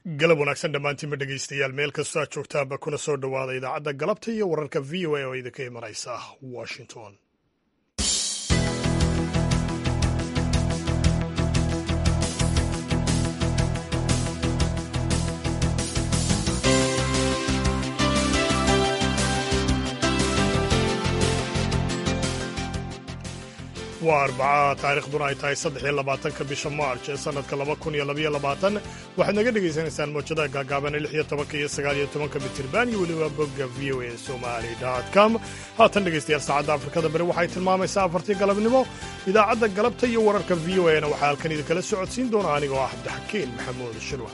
galab wanaagsan dhammaantiinba dhegaystayaal meel kastoo aad joogtaanba kuna soo dhowaada idaacadda galabta iyo wararka v o a oo idinka imanaysa washington waa arbaca taariikhduna ay tahay saddexiyo labaatanka bisha maarch ee sannadka laba kun iyo labaiyo labaatan waxaad naga dhegaysanaysaan mawjadaha gaagaaban ee lix iyo tobanka iyo sagaal iyo tobanka mitirban iyo weliba bogga v o a somali com haatan dhegaystayaal saacadda afrikada bari waxay tilmaamaysaa afartii galabnimo idaacadda galabta iyo wararka v o a na waxaa halkan idinkala socodsiin doona anigoo ah cabdixakiin maxamuud shirwa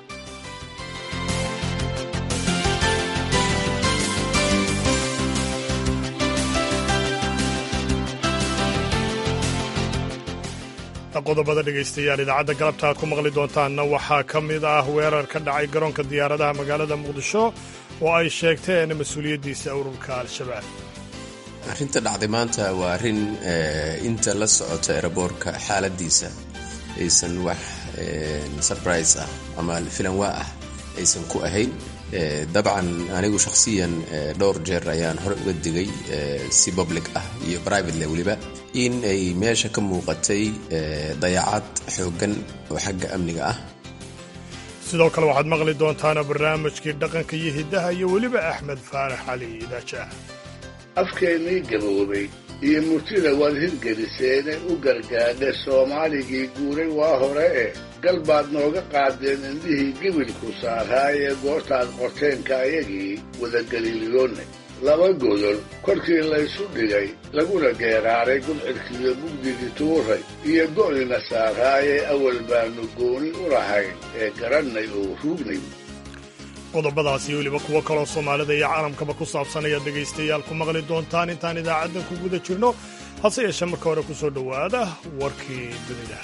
qodobada dhegaystayaal idaacadda galabta aad ku maqli doontaanna waxaa ka mid ah weerar ka dhacay garoonka diyaaradaha magaalada muqdisho oo ay sheegteen mas-uuliyaddiisa ururka al-shabaab arrinta dhacday maanta waa arrin inta la socota eraboorka xaaladiisa aysan wax surprise ah ama filanwaa ah aysan ku ahayn dabcan anigu shakhsiyan dhowr jeer ayaan hore uga digay si public ah iyo privatele weliba in ay meesha ka muuqatay dayacad xooggan oo xagga amniga ah sidoo kale waxaad maqli doontaana barnaamijkii dhaqanka iyo hiddaha iyo weliba axmed faarax cali idaajaah afkeennii gaboobay iyo murtida waad hirgeliseene u gargaadhe soomaaligii guuray waa hore eh gal baad nooga qaadeen indhihii gebilku saaraayee goortaad qorteenka ayagii wadageliiliyoonne laba godol korkii laysu dhigay laguna geeraaray gubcidkiiyo mugdigii tuuray iyo go'nina saaraayee awal baannu gooni u lahayn ee garannay oo ruugnay qodobadaas iyo weliba kuwo kaloo soomaalida iyo caalamkaba ku saabsan ayaad dhegaystayaal ku maqli doontaan intaan idaacaddan ku guda jirno hase yeeshee marka hore ku soo dhowaada warkii dunida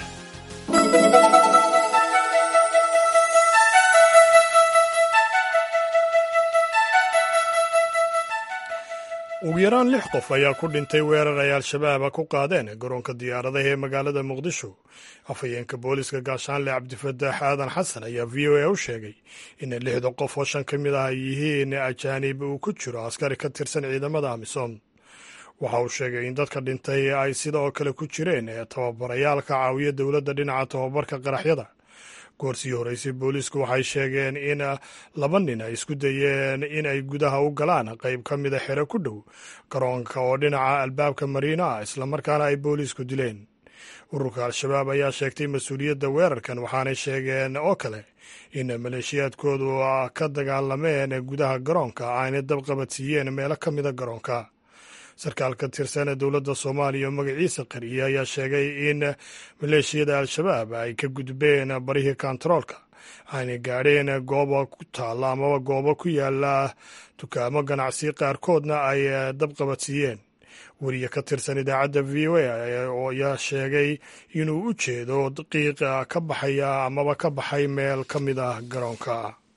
ugu yaraan lix qof ayaa ku dhintay weerar ay al-shabaaba ku qaadeen garoonka diyaaradaha ee magaalada muqdisho afhayeenka booliska gaashaanle cabdifataax aadan xasan ayaa v o a u sheegay in lixda qof oo shan ka mid ah ay yihiin ajaanib uu ku jiro askari ka tirsan ciidamada amisom waxa uu sheegay in dadka dhintay ay sida oo kale ku jireen tababarayaal ka caawiya dowladda dhinaca tababarka qaraxyada goorsii horeysay booliisku waxay sheegeen in laba nin ay isku dayeen in ay gudaha u galaan qayb ka mida xero ku dhow garoonka oo dhinaca albaabka mariina ah islamarkaana ay booliisku dileen ururka al-shabaab ayaa sheegtay mas-uuliyadda weerarkan waxaanay sheegeen oo kale in maleeshiyaadkoodu ka dagaalameen gudaha garoonka aynay dabqabadsiiyeen meelo ka mida garoonka sarkaal ka tirsan dowladda soomaaliya oo magaciisa qariye ayaa sheegay in maleeshiyada al-shabaab ay ka gudbeen barihii kontaroolka aynay gaadheen gooba ku taalla amaba goobo ku yaala dukaamo ganacsi qaarkoodna ay dabqabadsiiyeen weriye ka tirsan idaacadda v o a ayaa sheegay inuu u jeedo qiiqa ka baxaya amaba ka baxay meel ka mid ah garoonka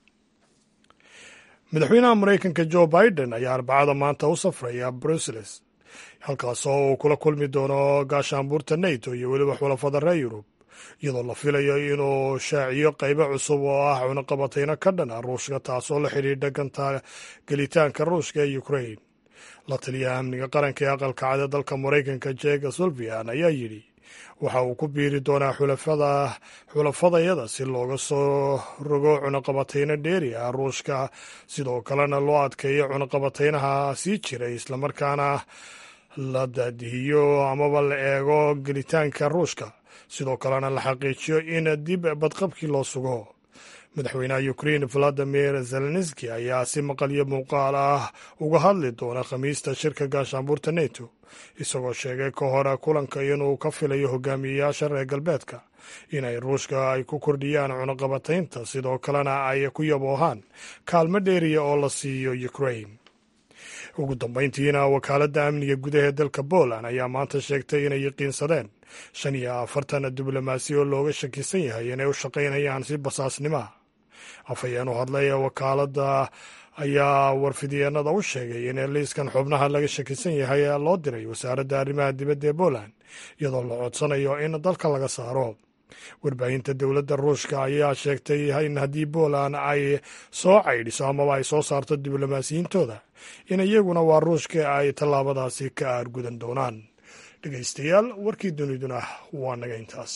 madaxweynaha maraykanka jo biden ayaa arbacada maanta u safraya bruseles halkaasoo uu kula kulmi doono gaashaanbuurta nato iyo weliba xulafada reer yurub iyadoo la filayo inuu shaaciyo qaybo cusub oo ah cunaqabatayno ka dhan ah ruushka taasoo la xidhiidha ganta gelitaanka ruushka ee ukrain la taliyaha amniga qaranka ee aqalka cada dalka maraykanka jega sulvian ayaa yidhi waxa uu ku biiri doonaa xulafadayada si looga soo rogo cunaqabatayno dheeri ah ruushka sidoo kalena loo adkeeyo cunaqabataynaha sii jiray islamarkaana la daadihiyo amaba la eego gelitaanka ruushka sidoo kalena la xaqiijiyo in dib badqabkii loo sugo madaxweynaha ukrein valadimir zelenski ayaa si maqalyo muuqaal ah uga hadli doona khamiista shirka gaashaanbuurta neto isagoo sheegay ka hor kulanka inuu ka filayo hogaamiyeyaasha reer galbeedka inay ruushka ay ku kordhiyaan cunaqabataynta sidoo kalena ay ku yaboohaan kaalmo dheeriya oo la siiyo ukrain ugu dambayntiina wakaaladda amniga gudaha ee dalka poland ayaa maanta sheegtay inay yaqiinsadeen shan iyo afartan diblomaasi oo looga shakisan yahay inay u shaqaynayaan si basaasnimoa afhayeen u hadlay wakaaladda ayaa warfidyeennada u sheegay in liiskan xubnaha laga shakisan yahay loo diray wasaaradda arrimaha dibadda ee poland iyadoo la codsanayo in dalka laga saaro warbaahinta dowladda ruushka ayaa sheegtay in haddii poland ay soo caydhiso amaba ay soo saarto diblomaasiyiintooda in iyaguna waa ruushka ay tallaabadaasi ka aargudan doonaan dhegaystayaal warkii duniduna waa naga intaas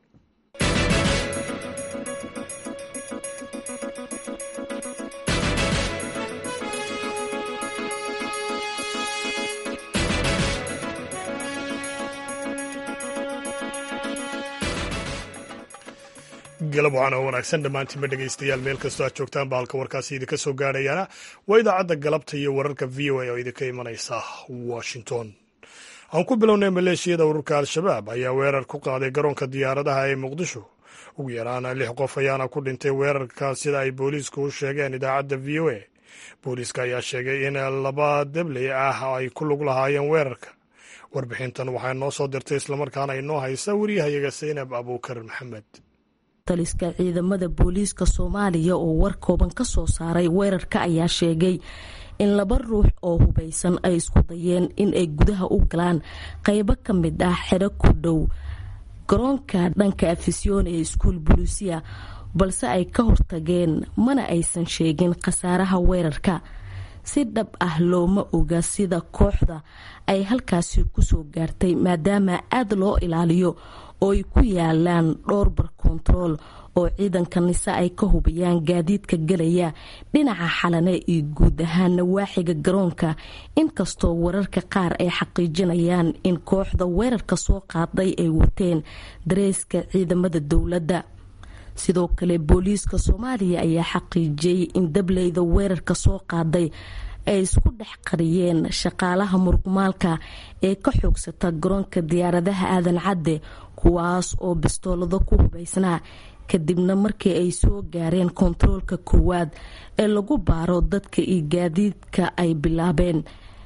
galab waxaana wanaagsan dhammaantiinba dhegaystayaal meel kastoo aad joogtaan ba halka warkaasi idinka soo gaadhayaana waa idaacadda galabta iyo wararka v o a oo idinka imanaysa washington aan ku bilownay maleeshiyada ururka al-shabaab ayaa weerar ku qaaday garoonka diyaaradaha ee muqdisho ugu yaraana lix qof ayaana ku dhintay weerarka sida ay booliisku u sheegeen idaacadda v o a booliiska ayaa sheegay in laba debley ah ay ku lug lahaayeen weerarka warbixintan waxaa noo soo dirtay islamarkaana inoo haysa wariyahayaga saynab abuukar maxamed taliska ciidamada booliiska soomaaliya oo war kooban ka soo saaray weerarka ayaa sheegay in laba ruux oo hubaysan ay isku dayeen in ay gudaha u galaan qeybo ka mid ah xero ku dhow garoonka dhanka afisyoon ee iskuul buluusiya balse ay ka hortageen mana aysan sheegin khasaaraha weerarka si dhab ah looma oga sida kooxda ay halkaasi kusoo gaartay maadaama aada loo ilaaliyo oo ay ku yaalaan dhowr bar kontarool oo ciidanka nise ay ka hubiyaan gaadiidka gelaya dhinaca xalane iyo guud ahaan nawaaxiga garoonka inkastoo wararka qaar ay xaqiijinayaan in kooxda weerarka soo qaaday ay wateen dareeska ciidamada dowladda sidoo kale booliiska soomaaliya ayaa xaqiijiyey in dableyda weerarka soo qaaday ay isku dhex qariyeen shaqaalaha murqumaalka ee ka xoogsata garoonka diyaaradaha aadan cadde kuwaas oo bistoolado ku hubaysnaa kadibna markii ay soo gaareen kontaroolka koowaad ee lagu baaro dadka iyo gaadiidka ay bilaabeen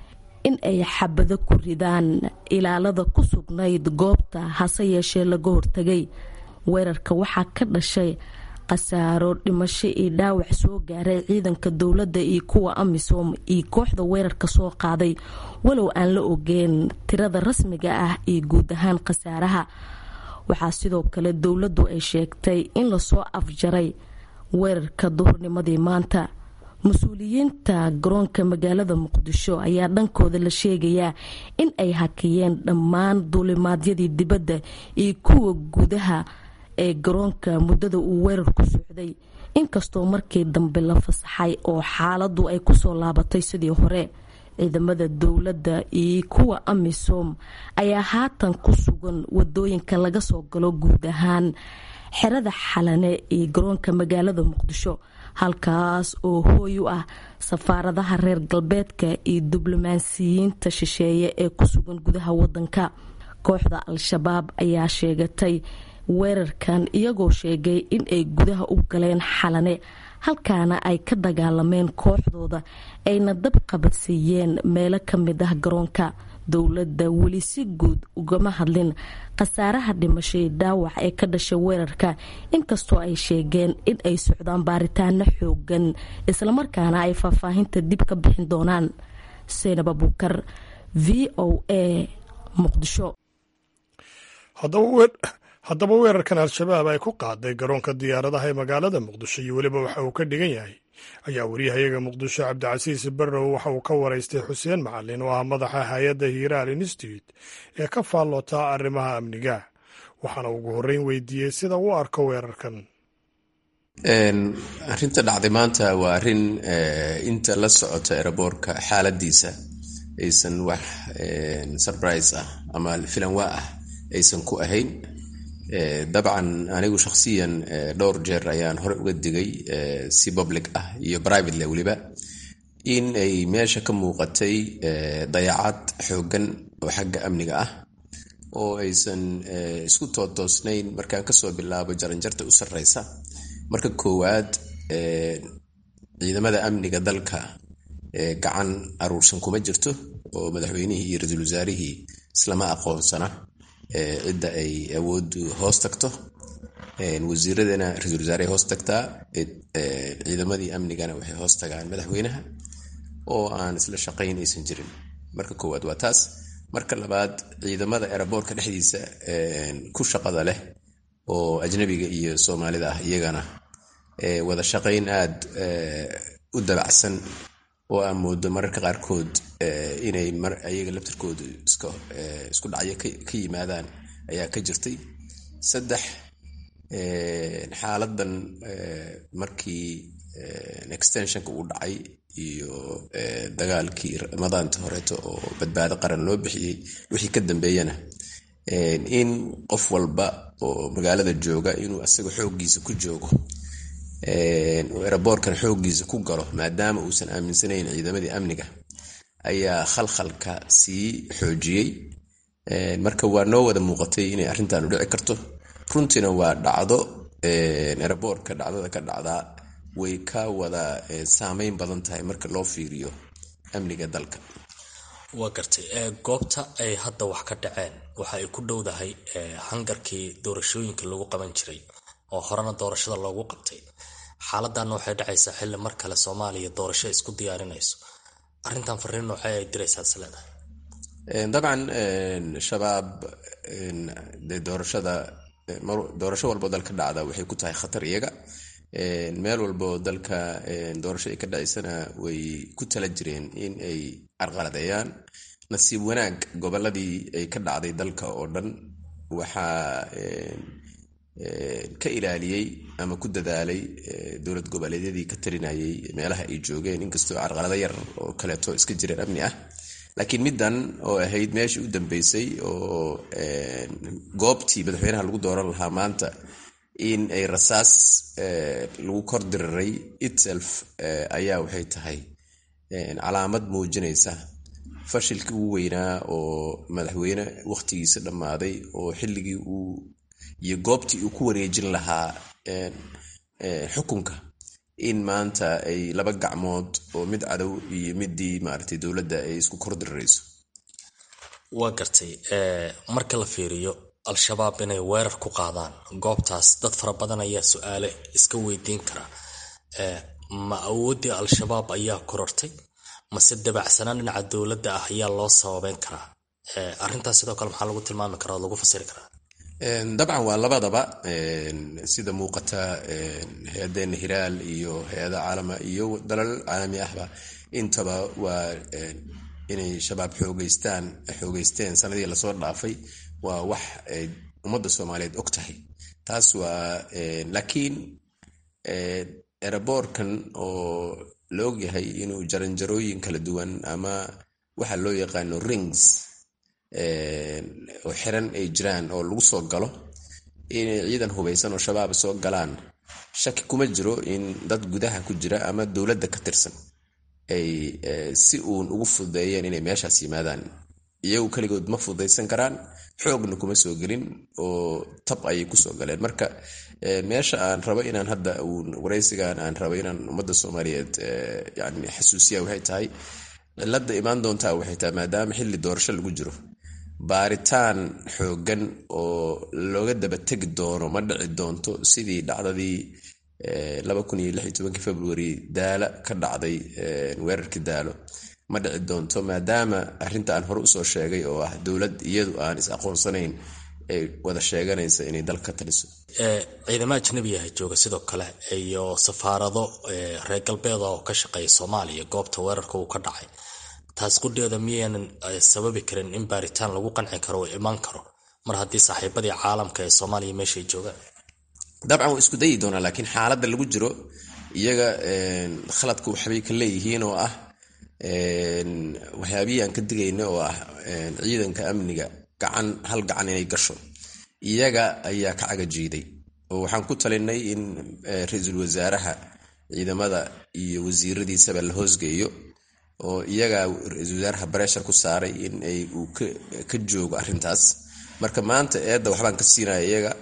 in ay xabado ku ridaan ilaalada ku sugnayd goobta hase yeeshee laga hortagay weerarka waxaa ka dhashay khasaaro dhimasho iyo dhaawac soo gaaray ciidanka dowladda iyo kuwa amisom iyo kooxda weerarka soo qaaday walow aan la ogeen tirada rasmiga ah iyo guud ahaan khasaaraha waxaa sidoo kale dowladdu ay sheegtay in lasoo afjaray weerarka duhurnimadii maanta mas-uuliyiinta garoonka magaalada muqdisho ayaa dhankooda la sheegayaa in ay hakiyeen dhammaan duulimaadyadii dibadda iyo kuwa gudaha ee garoonka muddada uu weerarku socday inkastoo markii dambe la fasaxay oo xaaladu ay kusoo laabatay sidii hore ciidamada dowladda iyo kuwa amisom ayaa haatan ku sugan wadooyinka laga soo galo guud ahaan xerada xalane iyo garoonka magaalada muqdisho halkaas oo hooy u ah safaaradaha reer galbeedka iyo diblomaasiyiinta shisheeye ee ku sugan gudaha wadanka kooxda al-shabaab ayaa sheegatay weerarkan iyagoo sheegay in ay gudaha u galeen xalane halkaana ay ka dagaalameen kooxdooda ayna dab qabadsiiyeen meelo ka mid ah garoonka dowladda weli si guud ugama hadlin khasaaraha dhimashay dhaawac ee ka dhashay weerarka inkastoo ay sheegeen in ay socdaan baaritaano xoogan islamarkaana ay faahfaahinta dib ka bixin doonaan seynab abuukar v o a muqdisho haddaba weerarkan al-shabaab ay ku qaaday garoonka diyaaradaha ee magaalada muqdisho iyo weliba waxa uu ka dhigan yahay ayaa wariyahayaga muqdisho cabdicasiis barrow waxa uu ka waraystay xuseen macalin oo ah madaxa hay-adda hiiraal institute ee ka faallota arrimaha amniga waxaana ugu horreyn weydiiyey sida uu arko weerarkan arrinta dhacday maanta waa arrin inta la socota eraboorka xaaladiisa aysan wax surprise ah ama filanwaa ah aysan ku ahayn dabcan anigu shakhsiyan dhowr jeer ayaan hore uga digay si public ah iyo privatele weliba in ay meesha ka muuqatay dayacad xooggan oo xagga amniga ah oo aysan isku tootoosnayn markaan kasoo bilaabo jaranjarta u sarreysa marka koowaad ciidamada amniga dalka gacan aruursan kuma jirto oo madaxweynihii iyo ra-iisul wasaarihii islama aqoonsana cidda ay awooddu hoos tagto wasiiradana ra-isul wasaarey hoos tagtaa ciidamadii amnigana waxay hoos tagaan madaxweynaha oo aan isla shaqayn aysan jirin marka koowaad waa taas marka labaad ciidamada eraboorka dhexdiisa ku shaqada leh oo ajnabiga iyo soomaalida ah iyagana wada shaqayn aad u dabacsan oo aan moodo mararka qaarkood inay ayaga laftirkoodu isku dhacyo ka yimaadaan ayaa ka jirtay saddex xaaladan markii extensionka uu dhacay iyo dagaalkii ramadaanta horeeto oo badbaado qaran loo bixiyey wixii ka dambeeyana in qof walba oo magaalada jooga inuu asaga xooggiisa ku joogo eraboorkan xooggiisa ku galo maadaama uusan aaminsanayn ciidamadii amniga ayaa khalkhalka sii xoojiyey marka waa noo wada muuqatay inay arrintan u dhici karto runtiina waa dhacdo eraboorka dhacdada ka dhacdaa way ka wada saameyn badan tahay marka loo fiiriyo amniga dalka waa gartay goobta ay hadda wax ka dhaceen waxa ay ku dhowdahay hangarkii doorashooyinka lagu qaban jiray oo horena doorashada loogu qabtay xaaladanna waxay dhacaysaa xilli mar kale soomaaliya doorasho isku diyaarinayso arrintan fariin noocee ay diraysaa isleedahay dabcan shabaab de doorashada doorasho walbo dalka dhacda waxay ku tahay khatar iyaga meel walbo dalka doorasho ay ka dhacaysana way ku tala jireen in ay carqaladeeyaan nasiib wanaag goboladii ay ka dhacday dalka oo dhan waxaa ka ilaaliyey ama ku dadaalay dowlad goboleedyadii ka talinayay meelaha ay joogeen inkastoo carqalado yar oo kaleeto iska jireen amni ah laakiin middan oo ahayd meeshii u dambeysay oo goobtii madaxweynaha lagu dooran lahaa maanta in ay rasaas lagu kor diriray itself ayaa waxay tahay calaamad muujinaysa fashilkii ugu weynaa oo madaxweyne wakhtigiisa dhammaaday oo xilligii uu iyo goobtii uu ku wareejin lahaa xukunka in maanta ay laba gacmood oo mid cadow iyo midii maaragtay dowladda ay isku kor dirirayso waa gartay marka la fiiriyo al-shabaab inay weerar ku qaadaan goobtaas dad fara badan ayaa su-aale iska weydiin kara ma awooddii al-shabaab ayaa korortay mase dabacsanaan dhinaca dowladda ah ayaa loo sababeyn karaa arrintaas sidoo kale maxaa lagu tilmaami karaa oo lagu fasiri karaa dabcan waa labadaba sida muuqata hay-adeena hiraal iyo hay-ada caalama iyo dalal caalami ahba intaba waa inay shabaab xoogeystaan xoogeysteen sanadii lasoo dhaafay waa wax ay ummadda soomaaliyeed og tahay taas waa laakiin eraboorkan oo la ogyahay inuu jaranjarooyin kala duwan ama waxa loo yaqaano rings oo xiran ay jiraan oo lagu soo galo inay ciidan hubaysan oo shabaab soo galaan shaki kuma jiro in dad gudaha ku jira ama dowladda ka tirsan ay si uun ugu fududeeyeen inay meeshaas yimaadaan iyagu keligood ma fududaysan karaan xoogna kuma soo gelin oo tab ayay kusoo galeen marka meesha aan rabo inaan hadda uun waraysigan aan rabo inaan ummadda soomaaliyeed yani xasuusiya waxay tahay cilada imaan doontaa waxay tahay maadaama xilli doorasho lagu jiro baaritaan xoogan oo looga daba tegi doono ma dhici doonto sidii dhacdadii februari daala ka dhacday weerarkii daalo ma dhici doonto maadaama arrinta aan hore usoo sheegay oo ah dowlad iyadu aan is aqoonsanayn ay wada sheeganaysa inay dalka ka taliso ciidamo ajnabiyaha jooga sidoo kale iyo safaarado reer galbeeda oo ka shaqeeya soomaaliya goobta weerarka uu ka dhacay taas qudheeda miyaynan sababi karin in baaritaan lagu qanci karo oo imaan karo mar haddii saaxiibadii caalamka ee soomaaliya meeshay joogaan dabcan waa isku dayi doonaa laakiin xaaladda lagu jiro iyaga khaladka waxbay ka leeyihiin oo ah waxyaabihii aan ka digayna oo ah ciidanka amniga gacan hal gacan inay gasho iyaga ayaa ka cagajiiday oo waxaan ku talinay in ra-iisul wasaaraha ciidamada iyo wasiiradiisaba la hoosgeeyo oo iyaga ra-iisul wasaaraha bareshar ku saaray in ay uu ka joogo arrintaas marka maanta eedda waxbaan ka siinaya iyaga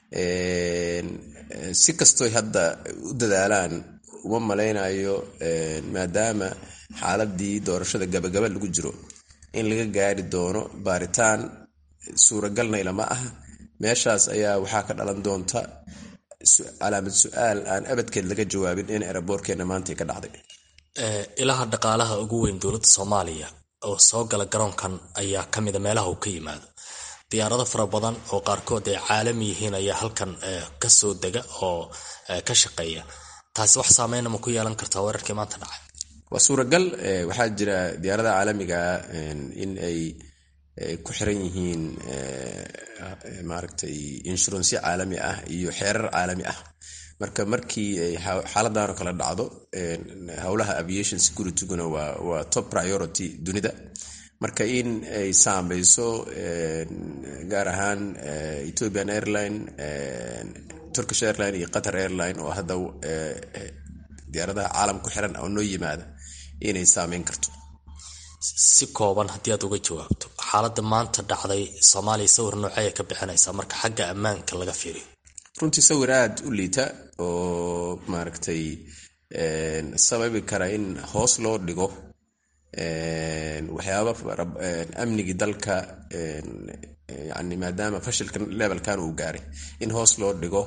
si kastoy hadda u dadaalaan uma malaynayo maadaama xaaladii doorashada gabagaba lagu jiro in laga gaari doono baaritaan suuragalnayla ma aha meeshaas ayaa waxaa ka dhalan doonta calaamad su-aal aan abadkeed laga jawaabin in eraboorkeena maanta ka dhacday ilaha dhaqaalaha ugu weyn dowladda soomaaliya oo soo gala garoonkan ayaa ka mida meelaha uu ka yimaado diyaarado fara badan oo qaarkood ay caalami yihiin ayaa halkan kasoo dega oo ka shaqeeya taasi wax saameyna ma ku yeelan kartaa weerarkii maanta dhacay waa suuragal waxaa jira diyaaradaha caalamiga in ay ku xiran yihiin maaragtay inshuransiyo caalami ah iyo xeerar caalami ah marka markii ay xaaladan oo kale dhacdo howlaha aviation securityguna waa top priority dunida marka in ay saameyso gaar ahaan ethiopian airline turkish airline iyo qatar airline oo hadda diyaaradaha caalam ku xiran oo noo yimaada inay saameyn karto si kooban haddii aad uga jawaabto xaaladda maanta dhacday soomaaliya sawir noocaya ka bixinaysaa marka xagga ammaanka laga fiiriyo runtii sawir aada u liita oo maaragtay sababi kara in hoos loo dhigo waxyaaba amnigii dalka yani maadaama fashilka levelkan uu gaaray in hoos loo dhigo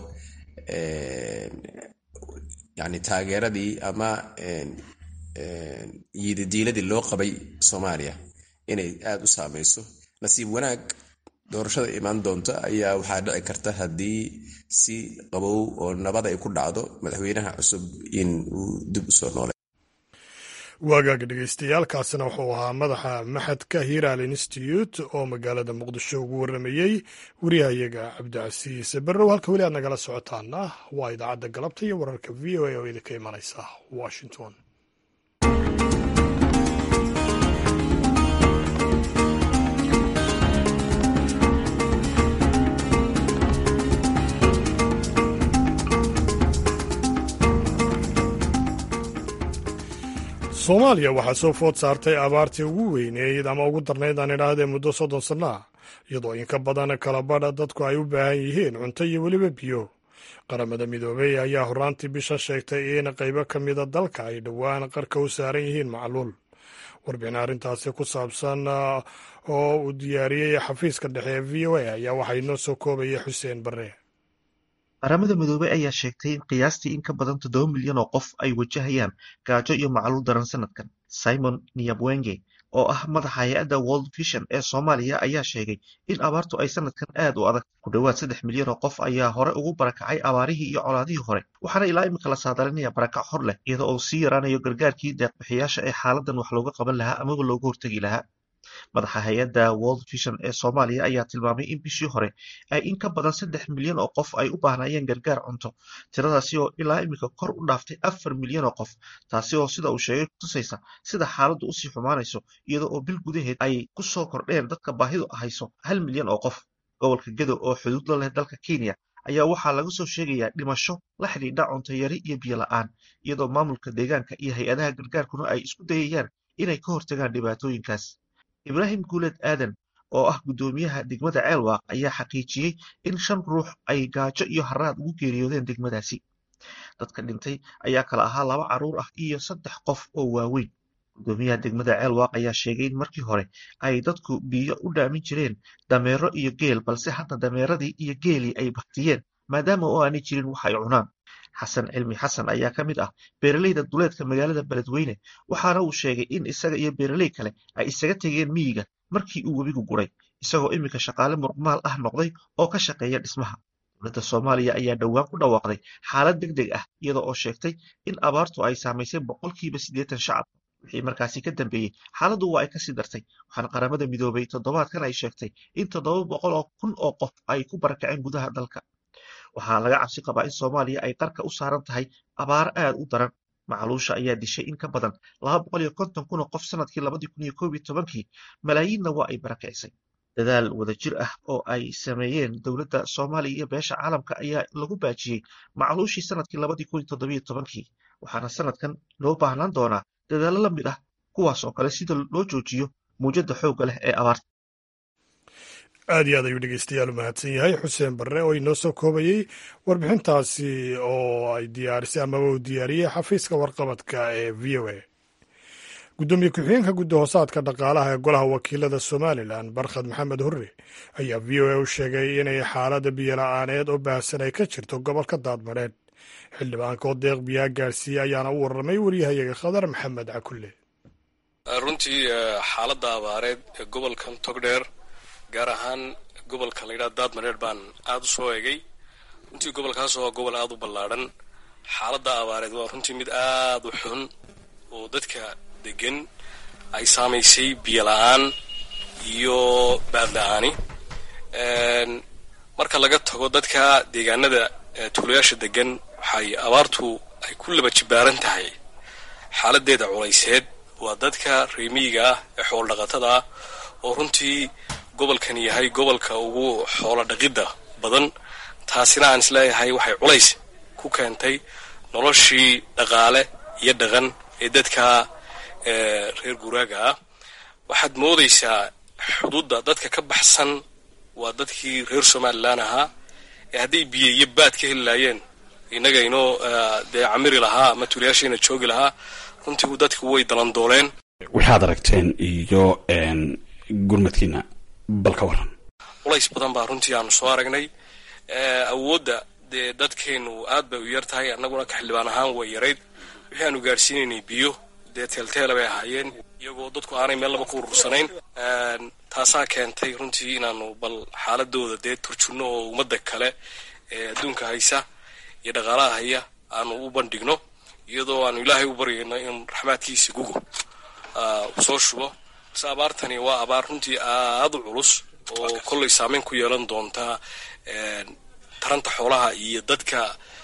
yani taageeradii ama yiididiiladii loo qabay soomaaliya inay aada u saameyso nasiib wanaag doorashada imaan doonta ayaa waxaa dhici karta haddii si qabow oo nabad ay ku dhacdo madaxweynaha cusub in uu dib usoo noolay waagaaga dhegeystayaaalkaasina wuxuu ahaa madaxa maxadka hiral institute oo magaalada muqdisho ugu waramayey wariyahayaga cabdicasiis barrow halka weli aad nagala socotaana waa idaacadda galabta iyo wararka v o a oo idinka imanaysa washington soomaaliya waxaa soo food saartay abaartii ugu weyneyd ama ugu darnayd aan idhaahdee muddo soddon sanno ah iyadoo inka badan kala badha dadku ay u baahan yihiin cunto iyo weliba biyo qaramada midoobey ayaa horaantii bishan sheegtay in qaybo ka mida dalka ay dhowaan qarka u saaran yihiin macluul warbixin arrintaasi ku saabsan oo uu diyaariyey xafiiska dhexe ee v o a ayaa waxaa inoo soo koobaya xuseen barre qaramada midoobey ayaa sheegtay in qiyaastii in ka badan toddoba milyan oo qof ay wajahayaan gaajo iyo macluul daran sanadkan simon niyabwenge oo ah madaxa hay-adda world vision ee soomaaliya ayaa sheegay in abaartu ay sanadkan aad u adag ku dhowaad saddex milyan oo qof ayaa hore ugu barakacay abaarihii iyo colaadihii hore waxaana ilaa imika la saadalinaya barakac hor leh iyadoo uu sii yaraanayo gargaarkii deeqbixiyaasha ee xaaladan wax looga qaban lahaa amaba looga hortegi lahaa madaxa hay-adda world vision ee soomaaliya ayaa tilmaamay in bishii hore ay in ka badan saddex milyan oo qof ay u baahnayeen gargaar cunto tiradaasi oo ilaa imika kor u dhaaftay afar milyan oo qof taasi oo sida uu sheegay kutusaysa sida xaaladdu usii xumaanayso iyada oo bil gudaheed ay ku soo kordheen dadka baahidu hayso hal milyan oo qof gobolka gedo oo xuduud la leh dalka kenya ayaa waxaa laga soo sheegayaa dhimasho la xidhiidha cunto yari iyo biyo la-aan iyadoo maamulka deegaanka iyo hay-adaha gargaarkuna ay isku dayayaan inay ka hortagaan dhibaatooyinkaas ibraahim guuled aadan oo ah guddoomiyaha degmada ceelwaaq ayaa xaqiijiyey in shan ruux ay gaajo iyo haraad ugu geeriyoodeen degmadaasi dadka dhintay ayaa kala ahaa laba carruur ah iyo saddex qof oo waaweyn guddoomiyaha degmada ceelwaaq ayaa sheegay in markii hore ay dadku biyo u dhaamin jireen dameero iyo geel balse hadda dameeradii iyo geelii ay baktiyeen maadaama oo aanay jirin wax ay cunaan xasan cilmi xasan ayaa ka mid ah beeraleyda duleedka magaalada beledweyne waxaana uu sheegay in isaga iyo beeraley kale ay isaga tegeen miyiga markii uu webigu guray isagoo iminka shaqaale muruqmaal ah noqday oo ka shaqeeya dhismaha dowladda soomaaliya ayaa dhowaan ku dhawaaqday xaalad deg deg ah iyada oo sheegtay in abaartu ay saamaysay boqolkiiba siddeetan shacab wixii markaasi ka dambeeyey xaaladdu waa ay kasii dartay waxaana qaramada midoobay toddobaadkan ay sheegtay in toddoba boqol oo kun oo qof ay ku barakaceen gudaha dalka waxaa laga cabsi qabaa in soomaaliya ay qarka u saaran tahay abaar aad u daran macluusha ayaa dishay in ka badan laba boqol iyo konton kun oo qof sanadkii labadii kun iyo koob iyo tobankii malaayiinna waa ay barakicisay dadaal wadajir ah oo ay sameeyeen dowladda soomaaliya iyo beesha caalamka ayaa lagu baajiyey macluushii sanadkii labadii kun iyo toddobiyo tobankii waxaana sanadkan loo baahnaan doonaa dadaallo la mid ah kuwaas oo kale sida loo joojiyo muujadda xoogga leh ee abaarta aad iyo aad ayuu dhegeystayaal u mahadsan yahay xuseen barre oo inoo soo koobayey warbixintaasi oo ay diyaarisay amaba uu diyaariyey xafiiska warqabadka ee v o a guddoomiye ku-xigeenka guddi hoosaadka dhaqaalaha ee golaha wakiilada somalilan barkhad maxamed hurre ayaa v o a u sheegay inay xaaladda biyola-aaneed oo baahsan ay ka jirto gobolka daadmadheedh xildhibaanka oo deeq biyaa gaarsiiye ayaana u warramay waryahayaga khadar maxamed cakulle runtii xaaladda abaareed ee gobolkan togdheer gaar ahaan gobolka la yidhaha daadmareer baan aada u soo eegay runtii gobolkaas waa gobol aada u ballaadhan xaaladda abaareed waa runtii mid aada u xun oo dadka degan ay saamaysay biyo la-aan iyo baad la-aani marka laga tago dadka deegaanada tuulayaasha degan waxay abaartu ay ku laba jibaaran tahay xaaladeeda culayseed waa dadka reemiyiga ah ee xoolo dhaqatada ah oo runtii gobolkan yahay gobolka ugu xoolo dhaqidda badan taasina aan isleeyahay waxay culays ku keentay noloshii dhaqaale iyo dhaqan ee dadka reer guraaga ah waxaad moodaysaa xuduudda dadka ka baxsan waa dadkii reer somalilan ahaa ee hadday biyo iyo baad ka heli laayeen innaga inoo dee camiri lahaa ama tuulayaasheena joogi lahaa runtii dadku way dalandooleen waxaad aragteen iyo gurmadkiina bal ka waran culays badan baa runtii aanu soo aragnay awoodda dee dadkeenu aad bay u yar tahay annaguna ka xildhibaan ahaan way yarayd wixii aanu gaadhsiinaynay biyo dee teelteela bay ahaayeen iyagoo dadku aanay meel laba ku urursanayn taasaa keentay runtii inaanu bal xaaladooda dee turjunno oo ummadda kale ee adduunka haysa iyo dhaqaalaha haya aanu u bandhigno iyadoo aanu ilaahay u baryayno in raxmaadkiisa gugo soo shubo base abaartani waa abaar runtii aada u culus oo kollay saameyn ku yeelan doontaa taranta xoolaha iyo dadka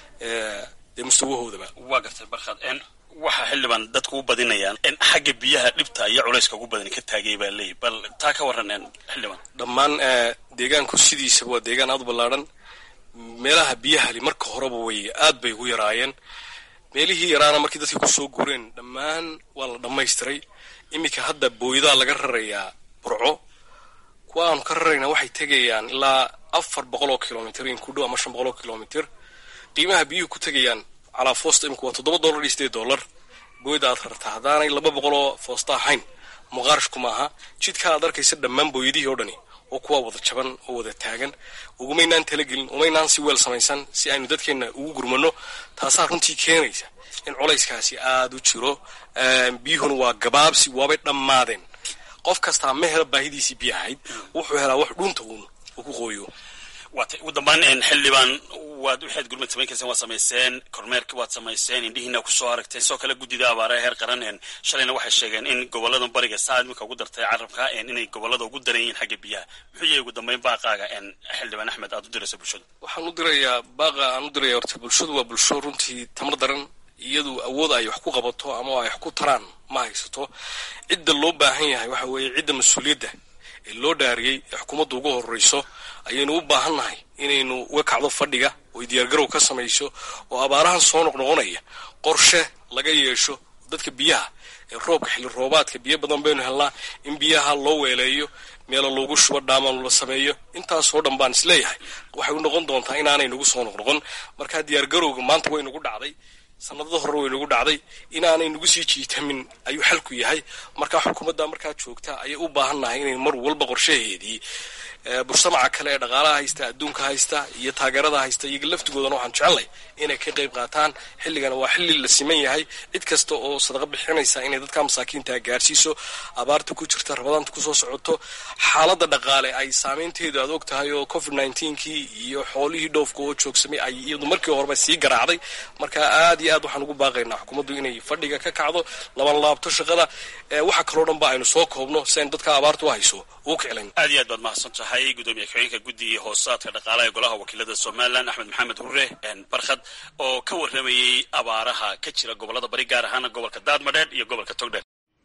dee mustawahoodaba waa gartay barkhad waxaa xildhibaan dadku u badinayaan xagga biyaha dhibta iyo culayska ugu badan ka taagay baa leeyahy bal taa ka warran xildhibaan dhammaan deegaanku sidiisaba waa deegaan aada u ballaadhan meelaha biyahali marka horeba way aad bay ugu yaraayeen meelihii yaraana markii dadkii kusoo guureen dhammaan waa la dhammaystiray iminka hadda booydaa laga rarayaa burco kuwa aanu ka rarayna waxay tegayaan ilaa afar boqol oo kilomitr in ku dhow ama shan boqol oo kilomitr qiimaha biyuhu ku tegayaan calaa foosta imika waa toddoba dollar iyo sideed dollar booyda aad rartaa haddaanay laba boqol oo foosta ahayn muqaarashku maaha jidka aad arkaysa dhammaan booyadihii oo dhani oo kuwa wada jaban oo wada taagan ugumaynaan talagelin umaynaan si weel samaysan si aynu dadkeenna ugu gurmano taasaa runtii keenaysa in culayskaasi aada u jiro biyuhuna waa gabaabsi waabay dhammaadeen qof kastaa ma hela baahidiisii biyo ahayd wuxuu helaa wax dhunta uun uu ku qooyo waata ugu dambaan xildhibaan waad waxaad gurmad samayn kayseen waad samayseen kormeerki waad samayseen indhihiina kusoo aragteen sidoo kale guddida abaaraha heer qaran shalayna waxay sheegeen in gobolada bariga saa imika ugu dartay carabka inay gobolada ugu daran yihiin xagga biyaha muxuu yahay ugu dambeyn baaqaaga xildhibaan axmed aad u diraysa bulshada waxaan u dirayaa baaqa aan u diraya horta bulshadu waa bulsho runtii tamar daran iyadu awood ay wax ku qabato ama ay wax ku taraan ma haysato cidda loo baahan yahay waxa weeye cidda mas-uuliyadda ee loo dhaariyey ee xukuumadda ugu horreyso ayaynu u baahan nahay inaynu uga kacdo fadhiga oy diyaargarow ka samayso oo abaarahan soo noqnoqonaya qorshe laga yeesho dadka biyaha ee roobka xilli roobaadka biyo badan baynu helnaa in biyaha loo weeleeyo meelo loogu shubo dhaaman la sameeyo intaasoo dhan baan isleeyahay waxay u noqon doontaa inaanay nagu soo noqnoqon markaa diyaargarowga maanta way nagu dhacday sanadada hore way nagu dhacday inaanay nagu sii jiitamin ayuu xalku yahay markaa xukuumadda markaa joogta ayay u baahan nahay inay mar walba qorshaheedii mujtamaca kale ee dhaqaalaha haysta adduunka haysta iyo taageerada haysta iyaga laftigoodana waxaan jecelnay inay ka qayb qaataan xilligana waa xilli la siman yahay cid kasta oo sadaqa bixinaysa inay dadka masaakiinta gaarsiiso abaarta ku jirta rabadaanta kusoo socoto xaaladda dhaqaale ay saameynteedu aad og tahay oo covid nineteen-kii iyo xoolihii dhoofka oo joogsamay ay iyadu markii horeba sii garaacday marka aad iyo aad waxaan ugu baaqaynaa xukuumaddu inay fadhiga ka kacdo laban laabto shaqada waxa kaloo dhan ba aynu soo koobno si aynu dadka abaarta u hayso ugu kiclayn aad iyo aad baad mahadsan tahay gudoomiye ku-xigeenka guddiga hoosaadka dhaqaalaha ee golaha wakiilada somalilan axmed maxamed hurre barkhad oo ka warramayey abaaraha ka jira gobolada bari gaar ahaana gobolka daadmadheedh iyo gobolka togdheer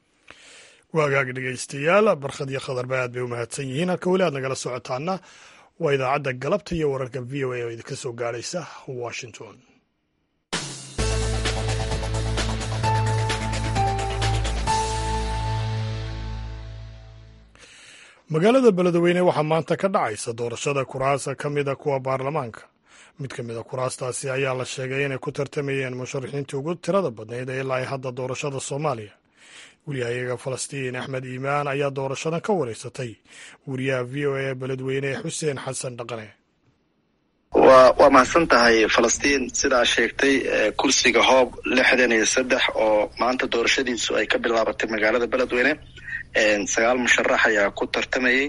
waagaag dhegaystayaal barkhad iyo khadarba aad bay u mahadsan yihiin halka weli aad nagala socotaana waa idaacadda galabta iyo wararka v o a oo idinka soo gaadhaysa washington magaalada beledweyne waxaa maanta ka dhacaysa doorashada kuraasa ka mida kuwa baarlamaanka mid ka mid a kuraastaasi ayaa la sheegay inay ku tartamayeen musharaxiintii ugu tirada badnayd ee ilaa hadda doorashada soomaaliya wariyahayaga falastiin axmed iimaan ayaa doorashadan ka wareysatay wariyaha v o a beledweyne xuseen xasan dhaqane wa waa mahadsan tahay falastiin sidaa sheegtay kursiga hoob lixdan iyo saddex oo maanta doorashadiisu ay ka bilaabatay magaalada beledweyne sagaal musharax ayaa ku tartamayey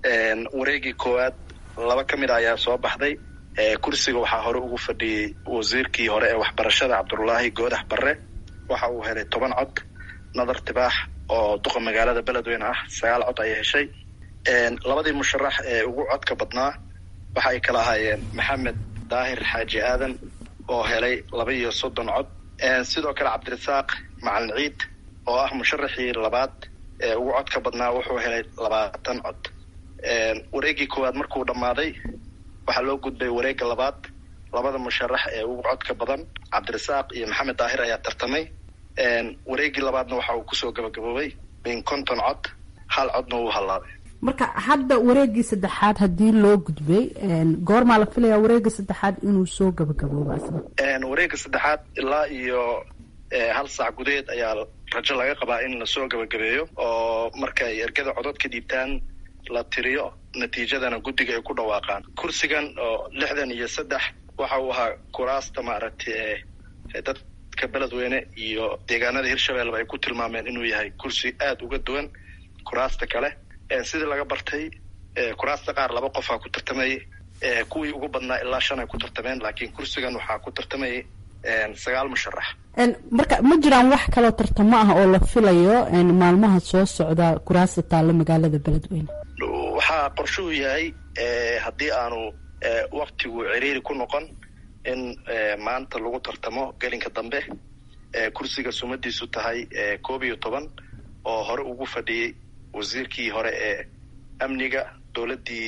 wareegii koowaad laba ka mid a ayaa soo baxday kursiga waxaa hore ugu fadhiyey wasiirkii hore ee waxbarashada cabdullaahi goodax barre waxa uu helay toban cod nadar tibaax oo duqa magaalada beledweyne ah sagaal cod ayay heshay labadii musharax ee ugu codka badnaa waxa ay kala ahaayeen maxamed daahir xaaji aadan oo helay laba iyo soddon cod sidoo kale cabdirasaaq macalin ciid oo ah musharaxii labaad ee ugu codka badnaa wuxuu helay labaatan cod wareegii koowaad markuu dhammaaday waxaa loo gudbay wareegga labaad labada musharax ee ugu codka badan cabdirasaaq iyo maxamed daahir ayaa tartamay wareegii labaadna waxa uu kusoo gabagaboobay min konton cod hal codna wuu hallaabay marka hadda wareegii saddexaad haddii loo gudbay goormaa la filayaa wareega saddexaad inuu soo gabagabooba asna wareegga saddexaad ilaa iyo hal saac gudaheed ayaa rajo laga qabaa in lasoo gabagabeeyo oo markay ergada codod ka dhiibtaan la tiriyo natiijadana guddiga ay ku dhawaaqaan kursigan oo lixdan iyo saddex waxa uu ahaa kuraasta maaragtay dadka beledweyne iyo deegaanada hirshabelleba ay ku tilmaameen inuu yahay kursi aada uga duwan kuraasta kale sidii laga bartay kuraasta qaar laba qofaa ku tartamayay kuwii ugu badnaa ilaa shan ay ku tartameen laakiin kursigan waxaa ku tartamayay sagaal musharax marka ma jiraan wax kaloo tartamo ah oo la filayo maalmaha soo socda kuraasta taalla magaalada beledweyne waxaa qorshuhu yahay haddii aanu waktigu ciriiri ku noqon in maanta lagu tartamo gelinka dambe kursiga sumadiisu tahay koob iyo toban oo hore ugu fadhiyey wasiirkii hore ee amniga dowladdii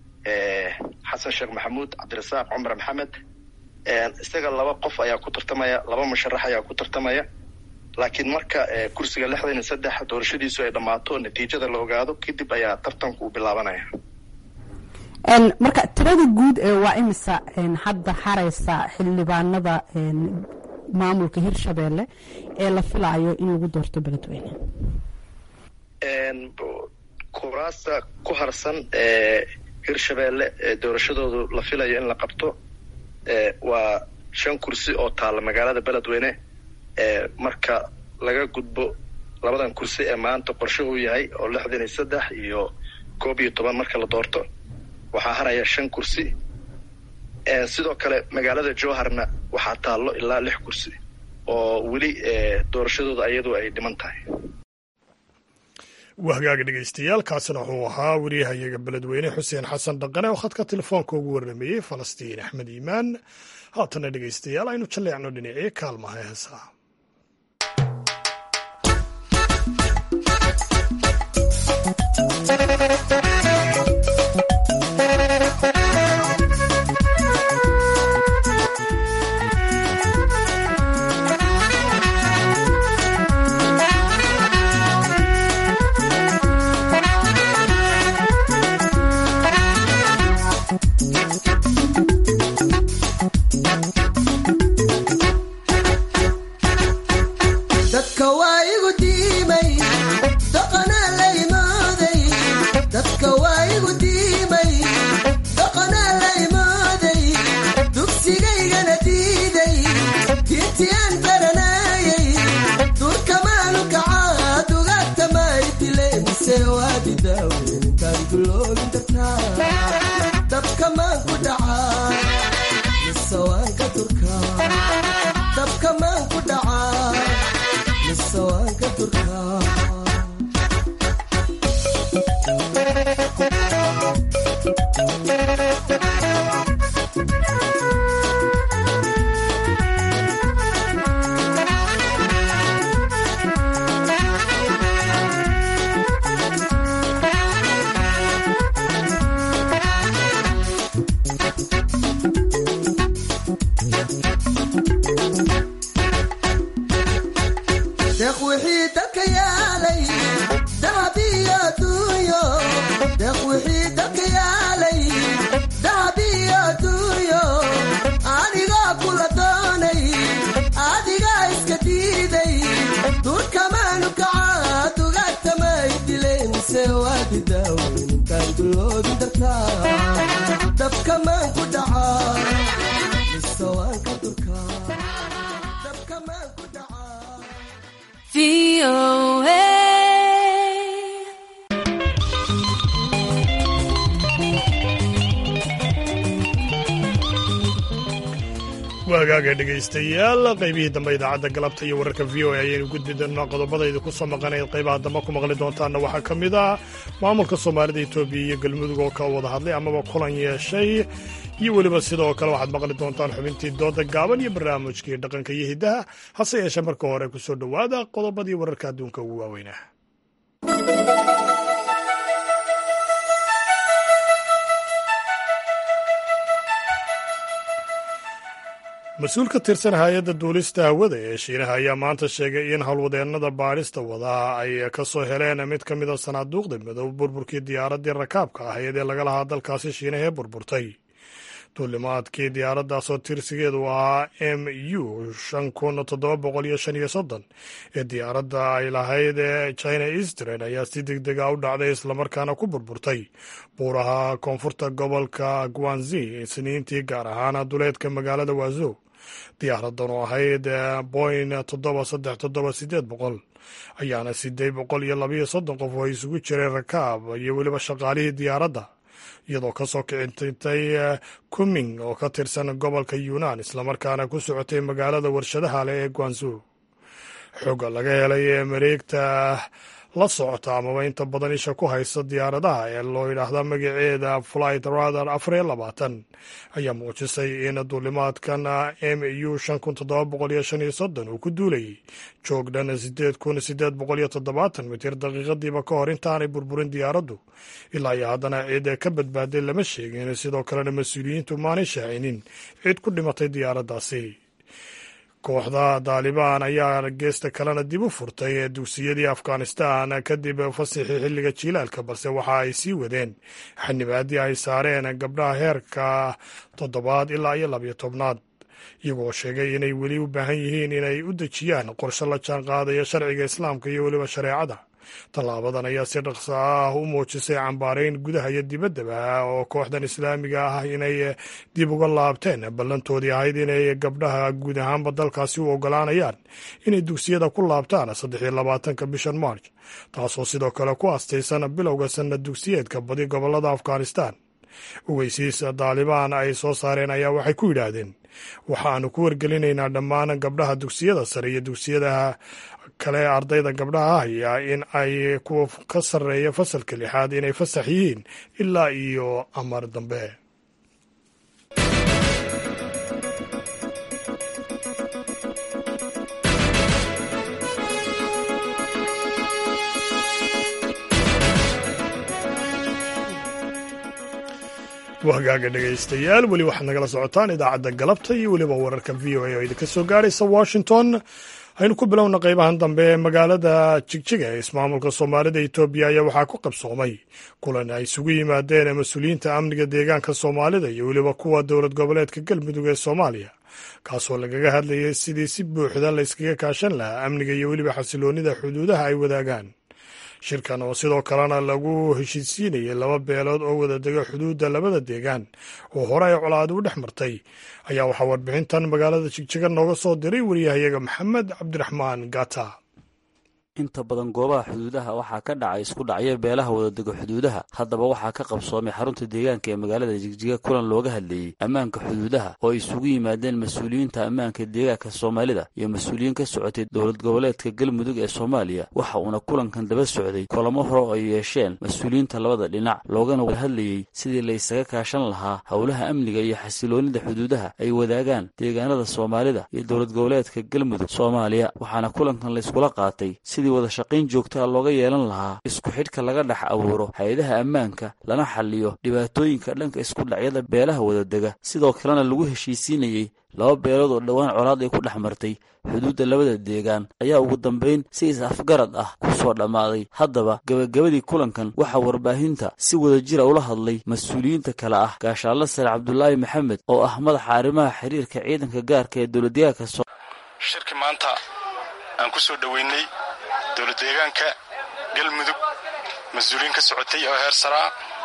xasan sheekh maxamuud cabdirasaaq cumar maxamed isaga laba qof ayaa ku tartamaya laba musharax ayaa ku tartamaya laakiin marka kursiga lixdan iyo saddex doorashadiisu ay dhammaato natiijada la ogaado kadib ayaa tartanku uu bilaabanaya marka tirada guud ee waa imisa hadda hareysa xildhibaanada maamulka hirshabeelle ee la filaayo in lagu doorto beledweyne kuraasta ku harsan ee hirshabeelle ee doorashadoodu la filayo in la qabto waa shan kursi oo taalla magaalada beledweyne marka laga gudbo labadan kursi ee maanta qorshuhu yahay oo lixdan iyo saddex iyo koob iyo toban marka la doorto waxaa haraya shan kursi sidoo kale magaalada jowharna waxaa taallo ilaa lix kursi oo weli doorashadooda ayadu ay dhiman tahay wahgaaga dhegeystayaal kaasina wuxuu ahaa wariyahayaga beledweyne xuseen xasan dhaqane oo khadka telefoonka ugu warrameeyey falastiin axmed iimaan haatana dhegeystayaal aynu jalleecno dhinacii kaalmaha heesaa waagaaga dhegaystayaal qaybihii dambe idaacadda galabta iyo wararka v o a ayaynu gudbi doonaa qodobadayda ku soo maqanayd qaybaha dambe ku maqli doontaanna waxaa ka mid ah maamulka soomaalida etoobiya iyo galmudug oo ka wada hadlay amaba kulan yeeshay iyo weliba sidoo kale waxaad maqli doontaan xubintii dooda gaaban iyo barnaamijkii dhaqanka iyo hiddaha hase yeeshee marka hore ku soo dhowaada qodobadii wararka adduunka ugu waaweynah mas-uul ka tirsan hay-adda duulista hawada ee shiinaha ayaa maanta sheegay in howlwadeennada baadhista wadaa ay ka soo heleen mid ka mid a sanaaduuqda madow burburkii diyaaraddii rakaabka ahayd ee laga lahaa dalkaasi shiinaha ee burburtay duulimaadkii diyaaraddaasoo tirsigeedu ahaa m u shan kun toddoba boqol iyo shan iyo soddon ee diyaaradda ay lahayd ee china eastern ayaa si deg dega u dhacday islamarkaana ku burburtay buuraha koonfurta gobolka guanzi isniintii gaar ahaan duleedka magaalada waazo diyaaradan oo ahayd boin toddoba saddex toddoba sideed boqol ayaana sideed boqol iyo labayo soddon qof oo isugu jiray rakaab iyo weliba shaqaalihii diyaaradda iyadoo ka soo kicintay kuming oo ka tirsan gobolka yunan islamarkaana ku socotay magaalada warshadaha leh ee guanzu xooga laga helay ee mareegta la socota amaba inta badan isha ku haysta diyaaradaha ee loo yidhaahda magaceeda flight radar afar iyo labaatan ayaa muujisay in duulimaadkan m u shan kun toddoba boqol iyo shan iyo soddon uu ku duulayay joog dhan sideed kun sideed boqol iyo toddobaatan mitir daqiiqadiiba ka hor intaanay burburin diyaaraddu ilaa iyo haddana ciid ee ka badbaaday lama sheegin sidoo kalena mas-uuliyiintu maanay shaacinin cid ku dhimatay diyaaraddaasi kooxda daalibaan ayaa geesta kalena dib u furtay ee dugsiyadii afghanistan kadib fasixii xilliga jiilaalka balse waxa ay sii wadeen xanibaaddii ay saareen gabdhaha heerka toddobaad ilaa iyo labiyo tobnaad iyagoo sheegay inay weli u baahan yihiin inay u dejiyaan qorshe la jaan qaadaya sharciga islaamka iyo weliba shareecada tallaabadan ayaa si dhaqso ah u muujisay cambaarayn gudaha iyo dibaddaba oo kooxdan islaamiga ah inay dib uga laabteen ballantoodii ahayd inay gabdhaha guud ahaanba dalkaasi u ogolaanayaan inay dugsiyada ku laabtaan saddex iyo labaatanka bishan march taasoo sidoo kale ku astaysan bilowga sanad dugsiyeedka badi gobollada afghanistan ogeysiis daalibaan ay soo saareen ayaa waxay ku yidhaahdeen waxaanu ku wargelinaynaa dhammaan gabdhaha dugsiyada sare iyo dugsiyada kale ardayda gabdhaha haya in ay kuwa ka sarreeya fasalka lixaad inay fasax yihiin ilaa iyo amar dambe wahagaaga dhegaystayaal weli waxaad nagala socotaan idaacadda galabta iyo weliba wararka v o a oo idinka soo gaaraysa washington aynu ku bilowna qaybahan dambe ee magaalada jigjiga ee ismaamulka soomaalida etoobiya ayaa waxaa ku qabsoomay kulan ay isugu yimaadeen mas-uuliyiinta amniga deegaanka soomaalida iyo weliba kuwa dowlad goboleedka galmudug ee soomaaliya kaasoo lagaga hadlayay sidii si buuxda la yskaga kaashan lahaa amniga iyo weliba xasiloonnida xuduudaha ay wadaagaan shirkan oo sidoo kalena lagu heshiisiinayay laba beelood oo wada dega xuduudda labada deegaan oo hore ay colaadi u dhex martay ayaa waxaa warbixintan magaalada jigjiga nooga soo diray wariyahayaga maxamed cabdiraxmaan gata inta badan goobaha xuduudaha waxaa ka dhacay isku dhacyo beelaha wadadego xuduudaha haddaba waxaa ka qabsoomay xarunta deegaanka ee magaalada jigjiga kulan looga hadleeyey ammaanka xuduudaha oo ay isugu yimaadeen mas-uuliyiinta ammaanka deegaanka soomaalida iyo mas-uuliyiin ka socotay dowlad goboleedka galmudug ee soomaaliya waxa uuna kulankan daba socday kulamo hore oo ay yeesheen mas-uuliyiinta labada dhinac loogana wada hadlayey sidii la ysaga kaashan lahaa howlaha amniga iyo xasiloonida xuduudaha ay wadaagaan deegaanada soomaalida iyo dowlad goboleedka galmudug soomaaliya waxaana kulankan layskula qaatay sidii wada shaqayn joogtaa looga yeelan lahaa isku xidhka laga dhex abuuro hay-adaha ammaanka lana xaliyo dhibaatooyinka dhanka isku dhacyada beelaha wadadega sidoo kalena lagu heshiisiinayey laba beelood oo dhowaan colaad ay ku dhex martay xuduudda labada deegaan ayaa ugu dambayn si is-afgarad ah ku soo dhammaaday haddaba gebagabadii kulankan waxaa warbaahinta si wada jira ula hadlay mas-uuliyiinta kale ah gaashaalla sare cabdulaahi maxamed oo ah madaxa arrimaha xiriirka ciidanka gaarka ee dowladdeegaanka shirki maanta aan ku soo dhoweynay dowlad deegaanka galmudug mas-uuliyiin ka socotay oo heer saraa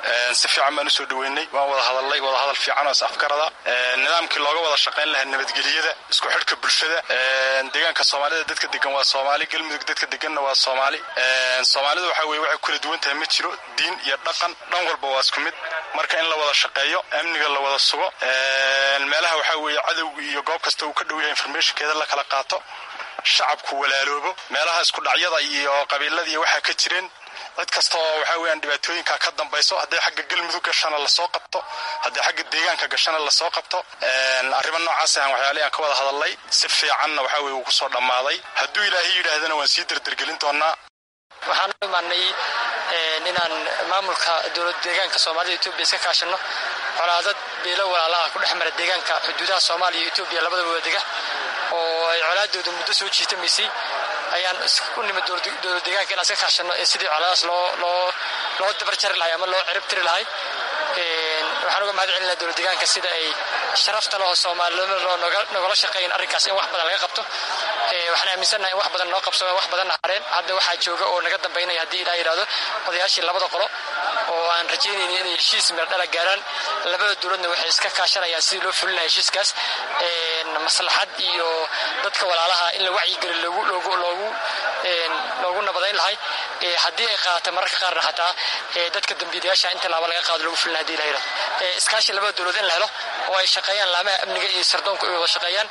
si fiican baan usoo dhaweynay waan wada hadalnay wada hadal fiican oo is afgarada nidaamkii looga wada shaqayn lahaa nabadgelyada isku xidhka bulshada deegaanka soomaalida dadka degan waa soomaali galmudug dadka deganna waa soomaali soomaalida waxa weye waxay kula duwan tahay ma jiro diin iyo dhaqan dhan walba waa isku mid marka in la wada shaqeeyo amniga la wada sugo meelaha waxaa weeye cadowga iyo goob kasta uu ka dhow yahay informationkeeda la kala qaato shacabku walaaloobo meelaha isku dhacyada iyo qabiiladii waxaa ka jireen cid kasta oo waxaa weyaan dhibaatooyinka ka dambayso hadday xagga galmudug gashana lasoo qabto hadday xagga deegaanka gashana lasoo qabto arrimo noocaas ahan waxyaalihi aan ka wada hadalnay si fiicanna waxaa weye uu kusoo dhammaaday hadduu ilaahay yidhaahdana waan sii derdergelin doonaa waxaan u imaanay inaan maamulka dowlad deegaanka soomaalida etoobiya iska kaashano colaadad beelo walaalaha ku dhex mara deegaanka xuduudaha soomaaliya iyo etoobiya labadaba wadega oo ay colaadooda muddo soo jiitamaysay ayaan u nimid dowlad deegaanka inaan iska kaashano ee sidii colaadaas loo loo loo dabar jari lahay ama loo cirib tiri lahay waxaan uga mahad celinaa dowlad deegaanka sida ay sharafta leho soomaalnimo loo nogala shaqeeyin arrinkaas in wax badan laga qabto waxaan aaminsannahay in wax badan noo qabsamo wax badanna hareen hadda waxaa jooga oo naga dambaynaya haddii ilaa yidhahdo odayaashii labada qolo oo aan rajaynayni inay heshiis meerdhala gaaraan labada dowladna waxay iska kaashanayaan sidii loo fulinaya heshiiskaas maslaxad iyo dadka walaalaha in la wacyigeli loogu loogu loogu loogu nabadayn lahay haddii ay qaadato mararka qaarna xataa dadka dambiilayaasha inta laaba laga qaado lagu fulina hadii la yidhahdo iskaashi labada dowlad in la helo oo ay shaqeeyaan laamaha amniga iyo sardoonku ay wada shaqeeyaan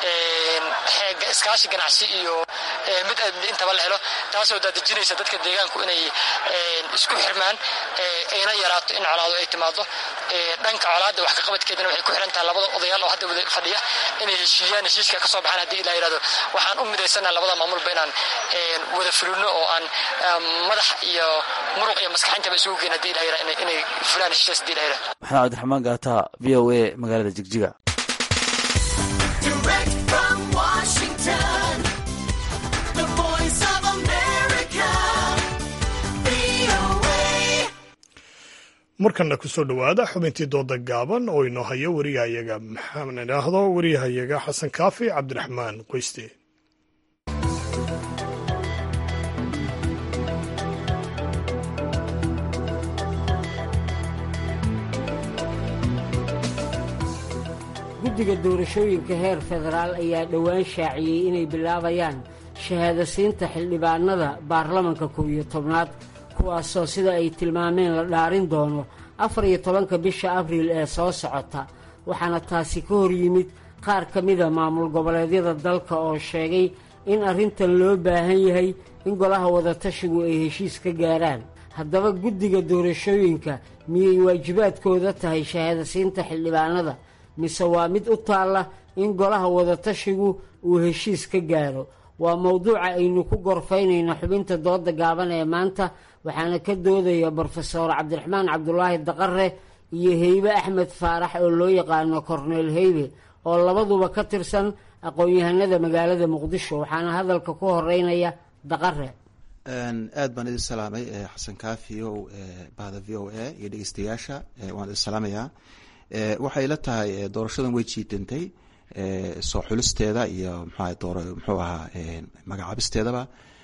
iskaashi ganacsi iyo mid amni intaba la helo taasoo daadejinaysa dadka deegaanku inay isku xirmaan ayna yaraato in colaado ay timaado dhanka colaadda wax kaqabadkeedana waxay ku xiran tahay labada odayaal oo hadda wada fadhiya inay heshiiyaan heshiiska ka soo baxaan haddii ilaa yidhahdo waxaan u midaysanaa labada maamulba inaan wada fulino oo aan madax iyo muruq iyo maskaxintaba isugu geyn hadii ilaa yidhahdo inay fulaan heshiiskaas hadii ilaa yidhahdo maxamed cabdiraxmaan gaata v o a magaalada jigjiga markana kusoo dhowaada xubintii dooda gaaban oo inoo hayo wariyahayaga maxaan idhaahdo wariyahayaga xasan kaafi cabdiraxmaan qoyste guddiga doorashooyinka heer federaal ayaa dhowaan shaaciyey inay bilaabayaan shahaadasiinta xildhibaanada baarlamanka kow iyo tobnaad kuwaasoo sida ay tilmaameen la dhaarin doono afar iyo tobanka bisha abriil ee soo socota waxaana taasi ka hor yimid qaar ka mida maamul goboleedyada dalka oo sheegay in arrintan loo baahan yahay in golaha wadatashigu ay heshiis ka gaaraan haddaba guddiga doorashooyinka miyay waajibaadkooda tahay shahaadasiinta xildhibaanada mise waa mid u taalla in golaha wadatashigu uu heshiis ka gaaro waa mowduuca aynu ku gorfaynayno xubinta dooda gaaban ee maanta waxaana ka doodaya brofeor cabdiraxmaan cabdulaahi daqare iyo heybe axmed faarax oo loo yaqaano korneel heybe oo labaduba ka tirsan aqoon-yahanada magaalada muqdisho waxaana hadalka ku horeynaya daqare aad baan idin salaamay xasan kaafi o bahda v o a iyo dhegeystayaasha waan idin salaamayaa waxay la tahay doorashadan way jiidantay soo xulisteeda iyo mxua door muxuu ahaa magacaabisteedaba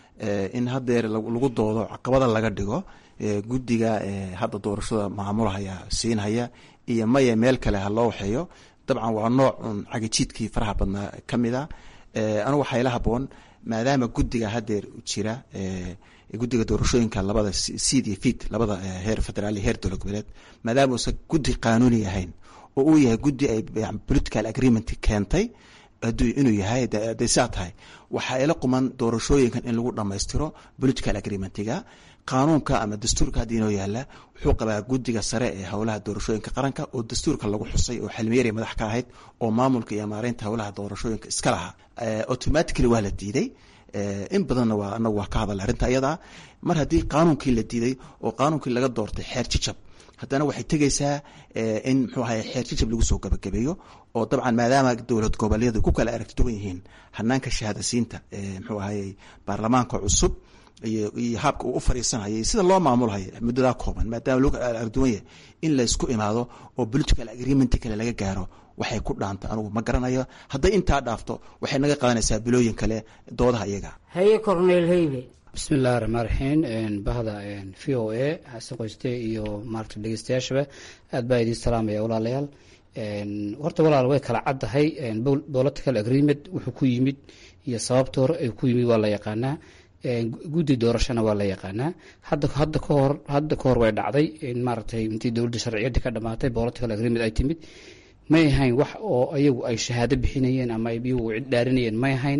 in hadeer lagu doodo caqabada laga dhigo guddiga hadda doorashada maamulhaya siinhaya iyo maya meel kale ha loo waxeeyo dabcan waa nooc un cagijiidkii faraha badnaa ka mid a anigu waxaa ila haboon maadaama guddiga hadeer jira guddiga doorashooyinka labada seed iyo fit labada heer federaal iyo heer dowlad goboleed maadaama uusan guddi qaanuuni ahayn oo uu yahay guddi ay political agreement keentay inuu yahay haday saa tahay waxaa ila quman doorashooyinkan in lagu dhamaystiro political agreementiga qaanuunka ama dastuurka hadda inoo yaala wuxuu qabaa guddiga sare ee howlaha doorashooyinka qaranka oo dastuurka lagu xusay oo xilmiyari madax ka ahayd oo maamulka iyo maareynta howlaha doorashooyinka iska lahaa automatically waa la diiday in badanna waa anagu waa ka hadal arrinta iyadaa mar haddii qaanuunkii la diiday oo qaanuunkii laga doortay xeer jijab haddana waxay tegeysaa in mxuu ahay xeer jijab lagu soo gabagabeeyo oo dabcan maadaama dowlad goboleedu ku kala aragti duwan yihiin hanaanka shahaadasiinta mxuu ahayey baarlamaanka cusub iyo iyo haabka uu u fariisanhayo sida loo maamulhayo muddadaa kooban maadaama lagu kala aragduwan yahay in laysku imaado oo political agreement kale laga gaaro waxay ku dhaanta anugu ma garanayo hadday intaa dhaafto waxay naga qadanaysaa bilooyin kale doodaha iyaga haye corneel heybe bismi illahi raxmaan raxiim bahda v o a xasan qoyste iyo maarata dhegeystayaashaba aad baa idiin salaamaya walaalayaal horta walaal way kala caddahay political agreement wuxuu ku yimid iyo sababta hore ay ku yimid waa la yaqaanaa guddi doorashona waa la yaqaanaa hadda hadda kahor hadda kahor way dhacday maaragtay intii dowladda sharciyadii ka dhamaatay political agreement ay timid may ahayn wax oo ayagu ay shahaado bixinayeen ama ay iyagu cid dhaarinayeen may ahayn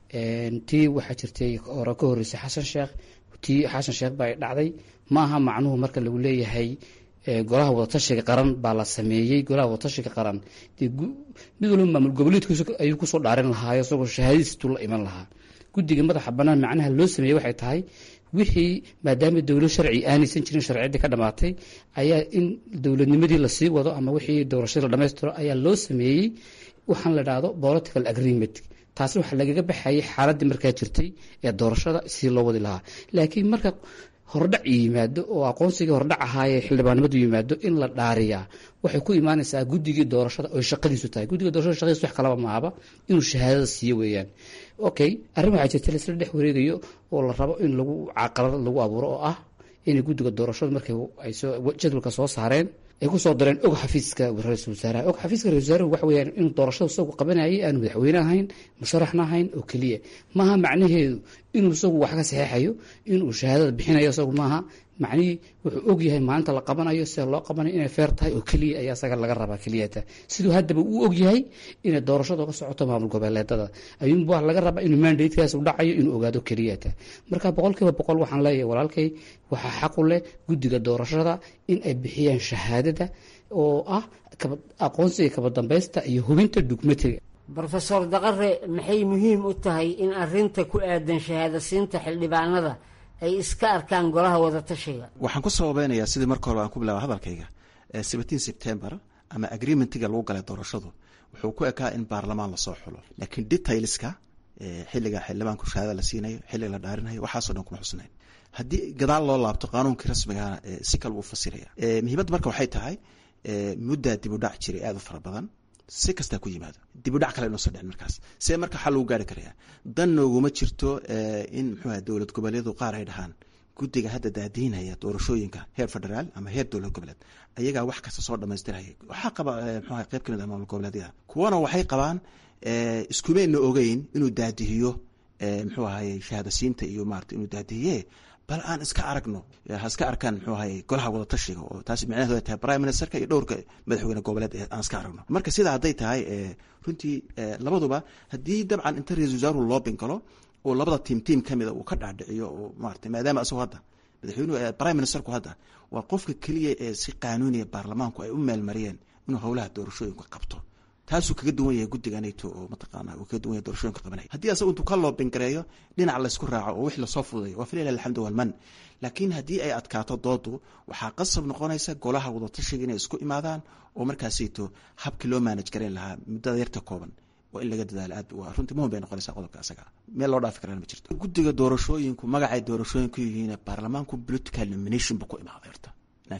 tii waxaa jirtay hore ka horreysay xasan sheekh tii xasan sheekh baa dhacday ma aha macnuhu marka lagu leeyahay golaha wadatashiga qaran baa la sameeyey golaha wadatashiga qaran dee mid walba maamul goboleedkiisa ayuu kusoo dhaarin lahaayo isagoo shahaadadiistuu la iman lahaa guddiga madaxa bannaan macnaha loo sameeyey waxay tahay wixii maadaama dowlad sharci aanaysan jirin sharciyaddii ka dhamaatay ayaa in dowladnimadii lasii wado ama wixii doorashadii la dhamaystiro ayaa loo sameeyey waxaan la dhahdo political agreement taasi waxaa lagaga baxayay xaaladii markaa jirtay ee doorashada si loo wadi lahaa laakiin marka hordhac yimaado oo aqoonsigii hordhac ahaayee xildhibaanimadu yimaado in la dhaariyaa waxay ku imaanaysaa guddigii doorashada oy shaqadiisu tahay guddiga doorashada shaqadiisu wax kalaba maahaba inuu shahaadada siiyo weeyaan okay arrin waxaa jirta laisla dhex wareegayo oo la rabo in lagu caqalad lagu abuuro oo ah inay guddiga doorashadu markay ay soo jadwalka soo saareen ay kusoo dareen og xafiiska ra-iisul wasaaraha og xafiiska ra-isul wasaaruhu waxa weeyaan inuu doorashada isagu qabanayay aanu madaxweyne ahayn musharaxna ahayn oo keliya maaha macnaheedu inuu isagu wax ka saxeexayo inuu shahaadada bixinayo isagu maaha macnihii wuxuu og yahay maalinta la qabanayo sida loo qabanayo inay feer tahay oo keliya ayaa isaga laga rabaa keliyata siduu haddaba uu og yahay inay doorashada ka socoto maamul goboleedada ayuunba wax laga rabaa inuu mandatekaas u dhacayo inuu ogaado keliyata marka boqolkiiba boqol waxaan leeyahay walaalkay waxaa xaqu leh guddiga doorashada in ay bixiyaan shahaadada oo ah aqoonsiga kaba dambaysta iyo hubinta dugmatiga rofeor daqare maxay muhiim u tahay in arinta ku aadan shahaadasiinta xildhibaanada ay iska arkaan golaha wadatashiga waxaan ku sababeynayaa sidii marka hore aan ku bilaaba hadalkayga seventeen september ama agreementiga lagu galay doorashadu wuxuu ku ekaa in baarlamaan lasoo xulo laakiin detailska xilliga xildhibaanku shahaada la siinayo xilliga la dhaarinayo waxaaso dhan kuma xusnayn haddii gadaal loo laabto qaanuunkii rasmigana si kale wuu fasiraya muhiimadda marka waxay tahay muddaa dib u dhac jiray aada u fara badan si kastaa ku yimaado dibudhac kale inoo soo dhicin markaas see marka xal lagu gaari karaya dan nooguma jirto in muxuuaha dowlad goboleedu qaar ay dhahaan guddiga hadda daadiinaya doorashooyinka heer federaal ama heer dowlad goboleed ayagaa wax kasta soo dhamaystiraya waxaa qaba mxuaha qayb kamid ah maamul goboleedyada kuwana waxay qabaan iskumayna ogeyn inuu daadihiyo muxuu ahaye shahaadasiinta iyo maarata inuu daadihiye bal aan iska aragno ha iska arkaan muxuu ahaye golaha wadatashiga oo taas micnaheedu ay tahay prime ministerka iyo dhowrka madaxweyne goboleed aan iska aragno marka sidaa hadday tahay runtii labaduba haddii dabcan inta ra-isul wasaaruhu loo bingalo oo labada tiim tiim kamida uu ka dhaadhiciyo oo maarata maadaama isagoo hadda madaxweynuhu prime ministerku hadda waa qofka keliya ee si qaanuuniya baarlamaanku ay u meelmariyeen inuu howlaha doorashooyinka qabto taasuu kaga duwan yahay guddiga nato oo mataqaana uu kaga duwan yahay doorashooyinka qabanaya haddii asagu intuu ka loobingareeyo dhinac laysku raaco oo wix lasoo fududayo waa falilah alxamdu walman laakiin haddii ay adkaato doodu waxaa qasab noqonaysa golaha wadatashiga inay isku imaadaan oo markaasito habkii loo maanaj garayn lahaa muddada yarta kooban waa in laga dadaalo aad runtii muhim bay noqonaysaa qodobka asaga meel loo dhaafi karana ma jirto guddiga doorashooyinku magacay doorashooyinku yihiin baarlamaanku political nomination buu ku imaaday horta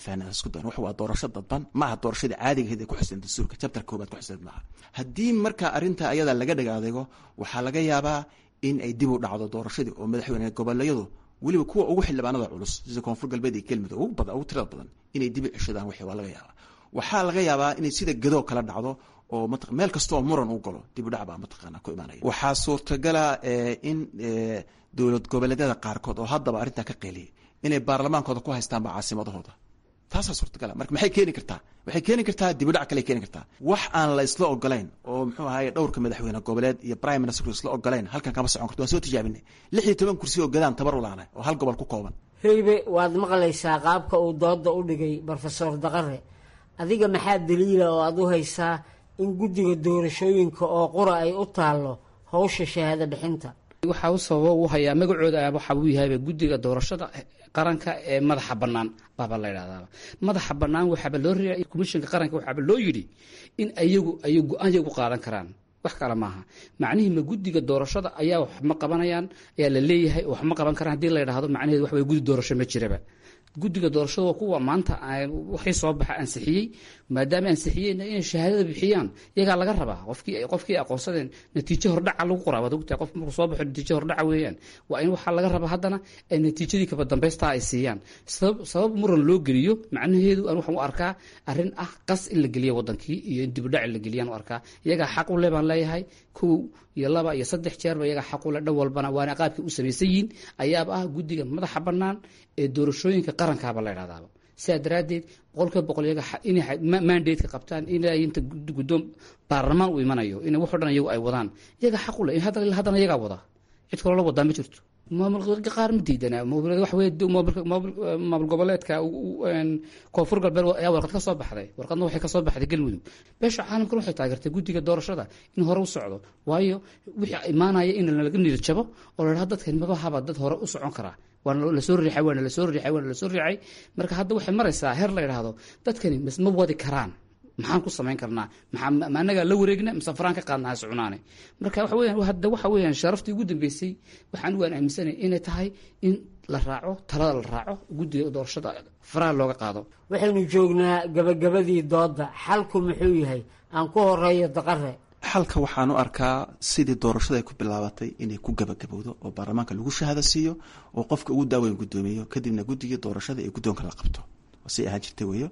wax waa doorasho dadban maaha doorashadii caadiga ahayd ee ku xuseen dastuurka jabtar koobaad ku xuseen maaha haddii marka arrinta ayada laga dhig adeego waxaa laga yaabaa in ay dib u dhacdo doorashadii oo madaxweyne goboleedyadu weliba kuwa ugu xildhibaanada culus sida koonfur galbeed iyo kelmudug ugu badan ugu tirada badan inay dib u ceshadaan wixii waa laga yaabaa waxaa laga yaabaa inay sida gadoo kala dhacdo oo meel kasta oo muran u galo dib u dhac baa mataqaana ku imaanaya waxaa suurtagala in dowlad goboleedyada qaarkood oo haddaba arrintaa ka qeeliyay inay baarlamaankooda ku haystaanba caasimadahooda taasaa suurtagala marka maxay keeni kartaa waxay keeni kartaa dibudhac kale keeni kartaa wax aan la isla ogolayn oo muxuu ahaye dhowrka madaxweyne goboleed iyo prime ministerku isla ogolayn halkan kama socon karto waan soo tijaabinay lix iyo toban kursi oo gadaan tabar u laanay oo hal gobol ku kooban heybe waad maqlaysaa qaabka uu dooda u dhigay brofesor daqare adiga maxaa daliila oo aad u haysaa in guddiga doorashooyinka oo qura ay u taallo howsha shahaado bixinta waxaa u sababa u hayaa magacooda waxa uu yahayba guddiga doorashada qaranka ee madaxa bannaan baaba la ydhahdaaba madaxa bannaan waxaaba loo reeay komishinka qaranka waxaaba loo yidhi in ayagu ay go-aan yagu qaadan karaan wax kale maaha macnihii ma guddiga doorashada ayaa wax ma qabanayaan ayaa la leeyahay wax ma qaban karaan hadii la ydhahdo macnaheedu wax way guddi doorasho ma jiraba guddiga doorashada waa kuwa maanta waxay soo baxa ansixiyey maadaama ansixiyeen inay shahaadada bixiyaan iyagaa laga rabaa qofkii qofkii aqoonsadeen natiijo hordhaca lagu qoraa waad ogtahay qof markuu soo baxo natiijo hordhaca weeyaan waa in waxaa laga rabaa haddana ay natiijadii kaba dambaystaa ay siiyaan sabab sabab muran loo geliyo macnaheedu aan waxaan u arkaa arrin ah qas in la geliya wadankii iyo in dibudhac in la geliyaan u arkaa iyagaa xaq u le baan leeyahay kow iyo laba iyo saddex jeerba iyagaa xaq u le dhan walbana waana qaabkii u samaysan yihiin ayaaba ah guddiga madaxa bannaan ee doorashooyinka qarankaaba la idhahdaaba sidaa daraaddeed boqolkiiba boqol iyaga inay mandateka qabtaan inay inta guddoon baarlamaan uu imanayo inay wax o dhan iyagu ay wadaan iyaga xaq u le haddana iyagaa wada cid kaloo la wadaa ma jirto maamulka qaar ma diidana wax wey maamul goboleedka koonfur galbeed ayaa warqad ka soo baxday warqadna waxay ka soo baxday galmudug beesha caalamkana waxay taageertay guddiga doorashada in hore u socdo waayo wixii imaanaya in laga niyad jabo oo la dhaha dadkan maba haba dad hore u socon karaa waana lasoo riixay waana lasoo riixay waana lasoo riixay marka hadda waxay maraysaa heer la yidhaahdo dadkani mas ma wadi karaan maxaan ku samayn karnaa maxaa ma anagaa la wareegna mise faraan ka qaadna ha soconaane marka waxa weeyaan hadda waxa weeyaan sharaftii ugu dambeysay waxaan waan aaminsanay inay tahay in la raaco talada la raaco guddiga doorashada faraha looga qaado waxaynu joognaa gabagabadii doodda xalku muxuu yahay aan ku horeeyo daqare xalka waxaan u arkaa sidii doorashada ay ku bilaabatay inay ku gabagabowdo oo baarlamaanka lagu shahaado siiyo oo qofka ugu daaweyn guddoomiyo kadibna guddigii doorashada ee guddoonka la qabto si ahaan jirta weeyo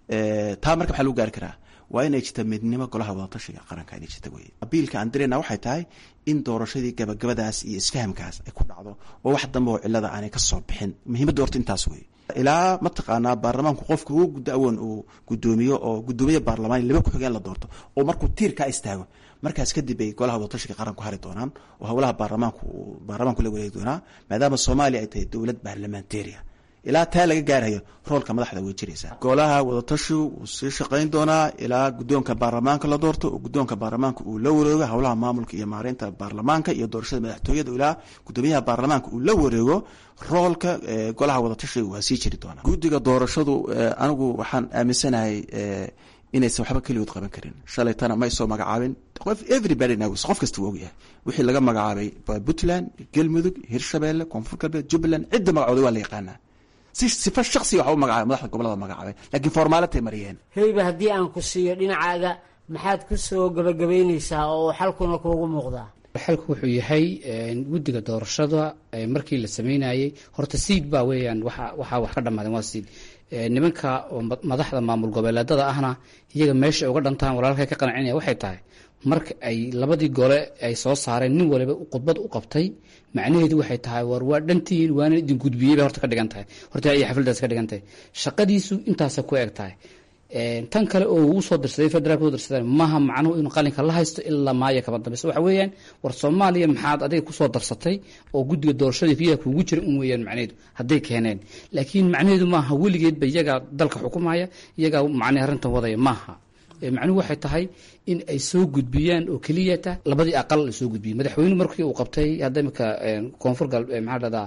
taa marka maxaa lagu gaari karaa waa inay jirta midnimo golaha wadatashiga qaranka inay jirta weye abiilka aan dirayna waxay tahay in doorashadii gabagabadaas iyo isfahamkaas ay ku dhacdo oo wax dambe oo cilada aanay ka soo bixin muhiimadda horta intaas weye ilaa mataqaanaa baarlamaanku qofka ugu gudaawoon uu gudoomiyo oo gudoomiye baarlamaan laba ku-xigeen la doorto oo markuu tiirkaa istaago markaas kadib ay golaha wadatashiga qaranku hari doonaan oo howlaha baarlamaanku baarlamaanku la wareegi doonaa maadaama soomaaliya ay tahay dowlad baarlamantariya ilaa taa laga gaarayo roolka madaxda way jiraysaa golaha wadatashigu wuu sii shaqayn doonaa ilaa guddoonka baarlamaanka la doorto oo guddoonka baarlamaanka uu la wareego howlaha maamulka iyo maareynta baarlamaanka iyo doorashada madaxtooyada ilaa gudoomiyaha baarlamaanka uu la wareego roolka golaha wadatashiga waa sii jiri doonaa guddiga doorashadu anigu waxaan aaminsanahay inaysan waxba keligood qaban karin shalaytana may soo magacaabin everybody knows qof kasta wuu ogyahay wixii laga magacaabay puntland galmudug hirshabeelle koonfur galbeed jubbaland cidda magacooda waa la yaqaanaa si sifa shaksiga waxa u magacaabay madaxda gobolada magacaabay laakiin formaalatay mariyeen heyba haddii aan ku siiyo dhinacaaga maxaad ku soo gabagabaynaysaa oo xalkuna kuugu muuqdaa xalku wuxuu yahay guddiga doorashada markii la sameynayey horta siid baa weeyaan waxa waxaa wax ka dhammaadeen waa siid nimanka madaxda maamul goboleedada ahna iyaga meesha uga dhantaan walaalkay ka qancinaya waxay tahay marka ay labadii gole ay soo saareen nin waliba khudbad u qabtay macnaheedu waxay tahay war waa dhantihiin waana idin gudbiyey bay horta ka dhigan tahay horta ay xafladaas ka dhigan tahay shaqadiisu intaasa ku eg tahay tan kale oo uu soo dirsaday federaalka u dirsadeen maaha macnuhu inuu qalinka la haysto ilaa maayo kaba dambaysa waxa weeyaan war soomaaliya maxaad adiga kusoo darsatay oo guddiga doorashada fiyaha kuugu jira un weeyaan macnaheedu hadday keeneen laakiin macnaheedu maaha weligeedba iyagaa dalka xukumaya iyagaa macnaha arrintan wadaya maaha macnuhu waxay tahay in ay soo gudbiyaan oo keliyata labadii aqal la soo gudbiyey madaxweynuhu markii uu qabtay hadda imika koonfur gal maxaa dhahdaa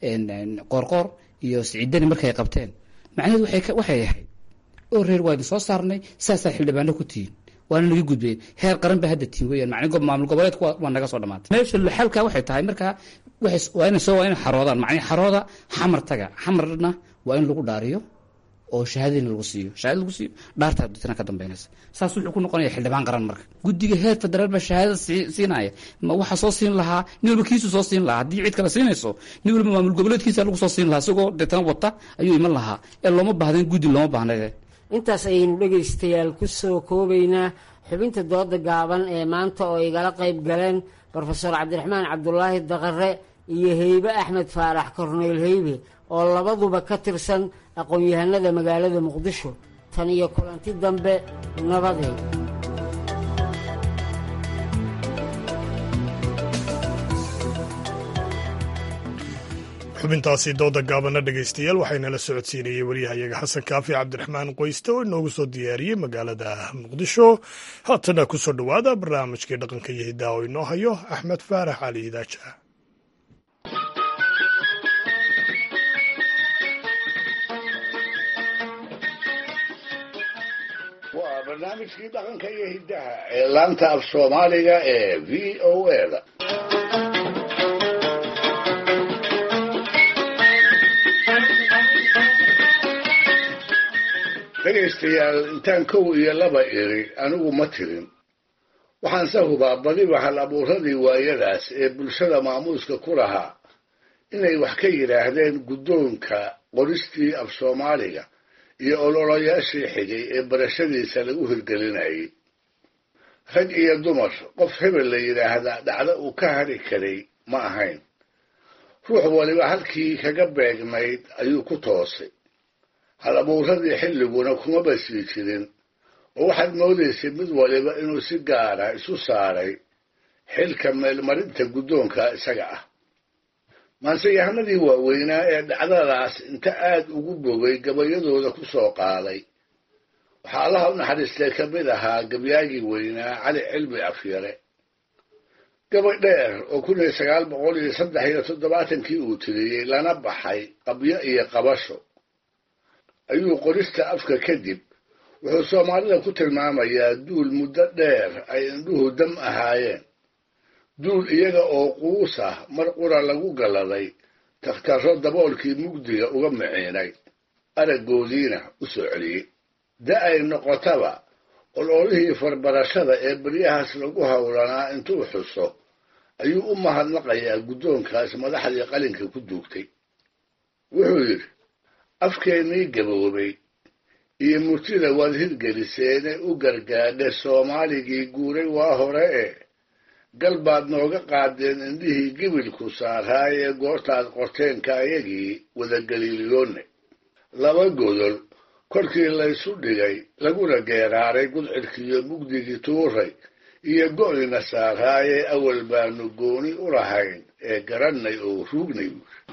qoorqoor iyo siciidani markay qabteen macnaheedu waxay ahayd oo reer waa idin soo saarnay saasaa xildhibaano ku tihiin waana naga gudbeen heer qaran ba hadda tihin weyaan macni maamul goboleedku waa naga soo dhamaatay meesha xalka waxay tahay markaa waa ina soo waa ina xaroodaan macni xarooda xamar taga xamarna waa in lagu dhaariyo oo shahaadadina lagu siiyo shahaada lagu siiyo dhaartaa dadna ka dambeynaysa saas wuxuu ku noqonaya xildhibaan qaran marka guddiga heer federaal baa shahaadada siinaya ma waxaa soo siin lahaa nin walba kiisu soo siin lahaa haddii cid kale siinayso nin walba maamul goboleedkiisa lagu soo siin lahaa isagoo deetana wata ayuu iman lahaa ee looma baahdayn guddi looma baahnay intaas ayaynu dhegaystayaal ku soo koobaynaa xubinta dooda gaaban ee maanta oo igala qayb galeen brofeor cabdiraxmaan cabdulaahi daqare iyo heybe axmed faarax korneyl heybe oo labaduba ka tirsan aqoon-yahanada magaalada muqdisho tan iyo kulanti dambe nabadeed xubintaasi dooda gaabana dhegaystayaal waxaynala socodsiinayey waryahayaga xasan kaafi cabdiraxmaan qoyste oo inoogu soo diyaariyey magaalada muqdisho haatana ku soo dhowaada barnaamijkii dhaqanka iyo hidaa oo inoo hayo axmed faarax cali idaaja waa barnaamijkii dhaqanka iyo hiddaha ee laanta af soomaaliga ee v o eda dhegaystayaal intaan kow iyo laba iri anigu ma tirin waxaanse hubaa badiba hal abuuradii waayadaas ee bulshada maamuuska ku lahaa inay wax ka yidhaahdeen guddoonka qoristii af soomaaliga iyo ololayaashii xigay ee barashadiisa lagu hirgelinayay rag iyo dumar qof hebel la yidhaahdaa dhacdo uu ka hari karay ma ahayn ruux waliba halkii kaga beegnayd ayuu ku toosay hal abuuradii xilliguna kumaba sii jirin oo waxaad moodaysay mid waliba inuu si gaara isu saaray xilka meelmarinta guddoonka isaga ah maanseyahanadii waaweynaa ee dhacdadaas inta aad ugu bogay gabayadooda ku soo qaaday waxaa allaha u naxariistay ka mid ahaa gabyaagii weynaa cali cilmi afyare gabay dheer oo kun iyo sagaal boqol iyo saddex iyo toddobaatankii uu tiriyey lana baxay qabyo iyo qabasho ayuu qorista afka kadib wuxuu soomaalida ku tilmaamayaa duul muddo dheer ay indhuhu dam ahaayeen duul iyaga oo quus ah mar qura lagu galladay takhtarro daboolkii mugdiga uga miciinay araggoodiina u soo celiyey da ay noqotaba ololihii farbarashada ee beryahaas lagu howlanaa intuu xuso ayuu u mahadnaqayaa guddoonkaas madaxdii qalinka ku duugtay wuxuu yidhi afkeennii gaboobay iyo murtida waad hirgeliseene u gargaadhe soomaaligii guuray waa hore e gal baad nooga qaadeen indhihii gibilku saaraayee goortaad qorteenka ayagii wadagaliiliyoonne laba godol korkii laysu dhigay laguna geeraaray gudcidkiiyo mugdigii tuuray iyo go'ina saaraayee awal baanu gooni u lahayn ee garannay oo ruugnay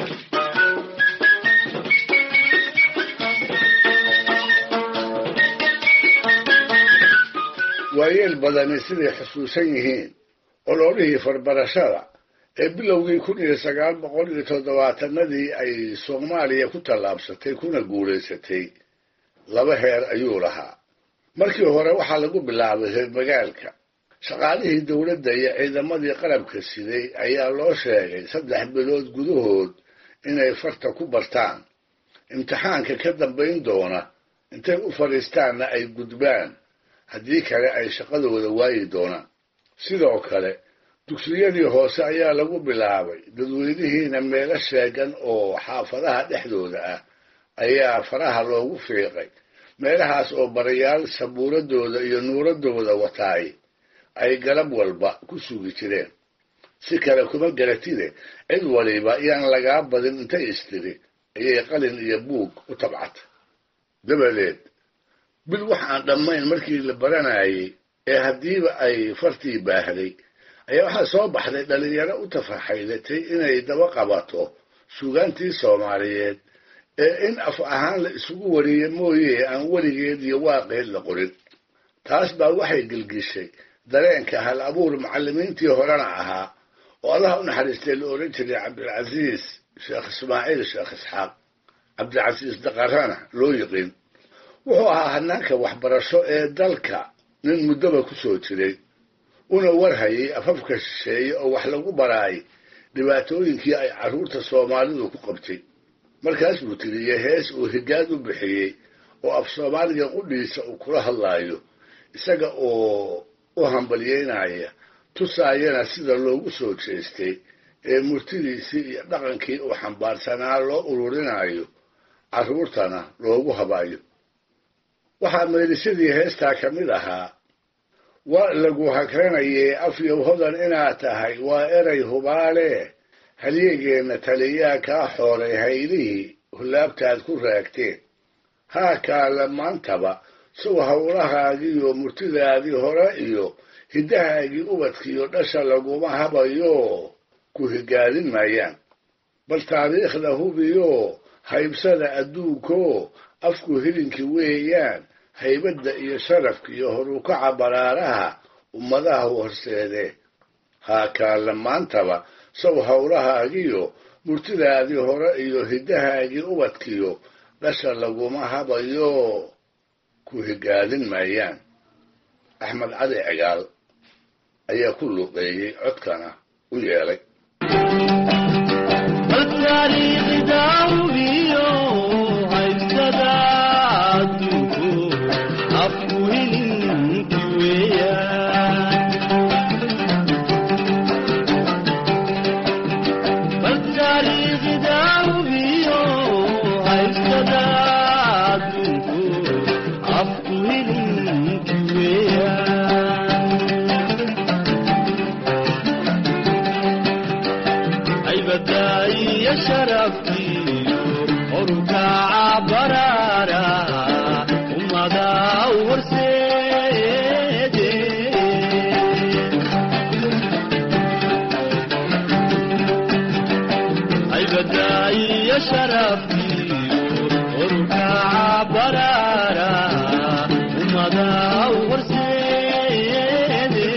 waayeel badani siday xusuusan yihiin ololihii farbarashada ee bilowgii kun iyo sagaal boqol iyo toddobaatanadii ay soomaaliya ku tallaabsatay kuna guulaysatay laba heer ayuu lahaa markii hore waxaa lagu bilaabay reer magaalka shaqaalihii dowladda iyo ciidamadii qalabka siday ayaa loo sheegay saddex bilood gudahood inay farta ku bartaan imtixaanka ka dambayn doona intay u fadhiistaanna ay gudbaan haddii kale ay shaqadooda waayi doonaan sidoo kale dugsiyadii hoose ayaa lagu bilaabay dadweynihiina meelo sheegan oo xaafadaha dhexdooda ah ayaa faraha loogu fiiqay meelahaas oo barayaal sabuuradooda iyo nuuradooda wataay ay galab walba ku sugi jireen si kale kuma garatide cid waliba yaan lagaa badin intay istiri ayay qalin iyo buug u tabcata dabadeed bil wax aan dhammayn markii la baranayay ee haddiiba ay fartii baahday ayaa waxaa soo baxday dhalinyaro u tafaxaydatay inay daba qabato suugaantii soomaaliyeed ee in af ahaan la isugu wariye mooye aan weligeed iyo waaqeed la qorin taas baa waxay gelgishay dareenka hal abuur macallimiintii horena ahaa oo allaha u naxariistay la odhan jiray cabdilcasiis sheekh ismaaciil sheekh isxaaq cabdilcasiis daqarana loo yiqiin wuxuu ahaa hanaanka waxbarasho ee dalka nin muddoba ku soo jiray una warhayay afafka shisheeye oo wax lagu baraay dhibaatooyinkii ay carruurta soomaalidu ku qabtay markaas buu tiriyey hees uu higaad u bixiyey oo af soomaaliga qudhiisa uu kula hadlaayo isaga oo u hambalyeynaya tusaayana sida loogu soo jeestay ee murtidiisii iyo dhaqankii uu xambaarsanaa loo ururinayo carruurtana loogu habayo waxaa meelisadii heestaa ka mid ahaa waa lagu hakranayee afyow hodan inaad tahay waa eray hubaale halyegeenna taliyaa kaa xooray haylihii hullaabtaad ku raagteen haa kaala maantaba sow howlahaagiiyo murtidaadii hore iyo hiddahaagii ubadkiiyo dhasha laguma habayo ku higaadin maayaan bal taariikhda hubiyo haybsada adduunko afku hilinki weeyaan haybadda iyo sharafka iyo horukaca baraaraha ummadaha horseedee haa kaala maantaba sow howlahaagiyo murtidaadii hore iyo hiddahaagii ubadkiyo dhasha laguma habayo ku higaadin maayaan axmed cali cigaal ayaa ku luqeeyey codkana u yeelay التاريخ داوميو هيبتدى haybadaiyo sharafkiyo orukaca baraara ummada horseede haybadaiyo sharafkiyo orukaca baraara ummada horseede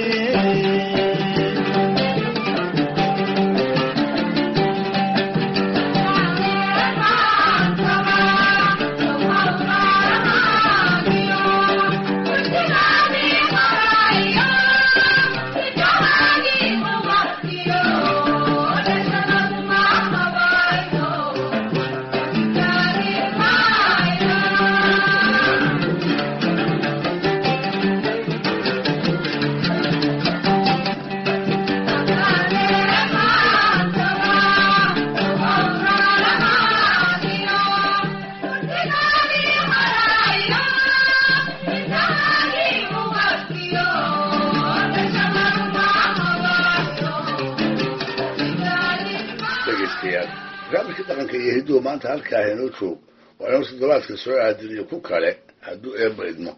dhegaystayaal barnaamijka dhaqanka iyo hidduhu maanta halkaa inoo joog waa inuu toddobaadka soo aadiniyo ku kale hadduu eebba idmo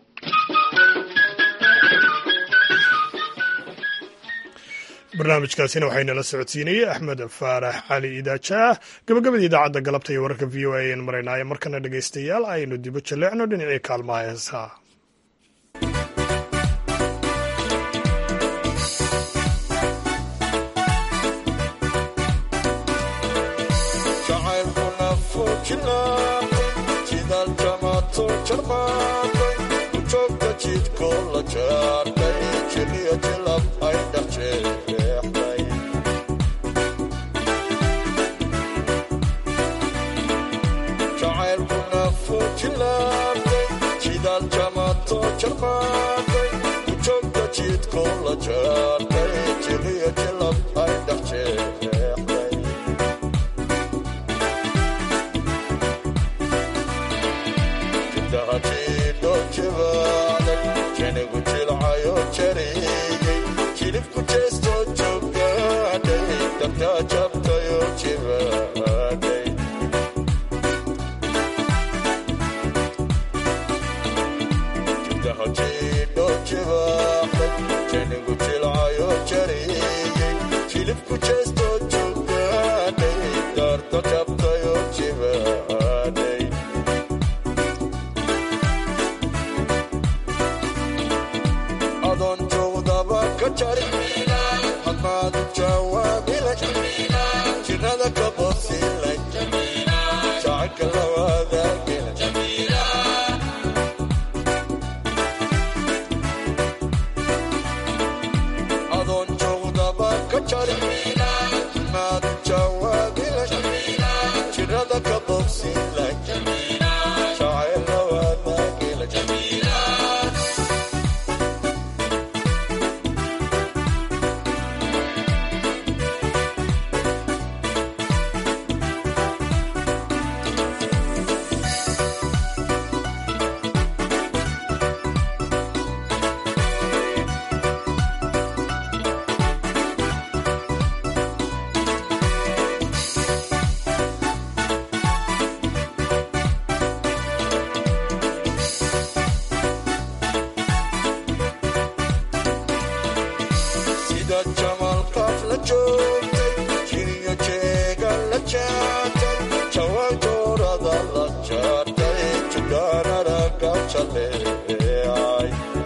barnaamijkaasina waxaynala socodsiinayey axmed faarax cali idaajaah gabagabadii idaacadda galabta iyo wararka v o a ayaan maraynaayo markana dhegaystayaal aynu dibo jaleecno dhinacii kaalmaha heesaha jacaylkuna fujinaatay jidaaltamato jarmaatay ujoogta jidkoo la jaartay jiliyo jilab ay dhex jeexday jacaylkuna fujilaatay jidaaltamato jarmaatay ujoogta jidkoo la jaartay jiliyo jilab ay dhex jeexday jidahatiidho jibaaday jenigu jilcayo jariyey jilibku jeesto jooggaadhay dabtaa jabtayo jibaaday jidahatiidho jibaaday jenigu jilcayo jariyey jilibku jeesto jooggaadhay daarta jabtayo jibaaday adoon joogdaba ka jari hadmaadu jawaabila jirada ka bosilay jacaylka lawaadaagila adoon joogdaba ka jari hadmaadu jawaabila jirada ka bosilay jacayl lawaadaagila sida jamalkaaf la joogtay jiriyo jeega la jaatay jawaanjoorada la jaartay judaanaraga jaleecay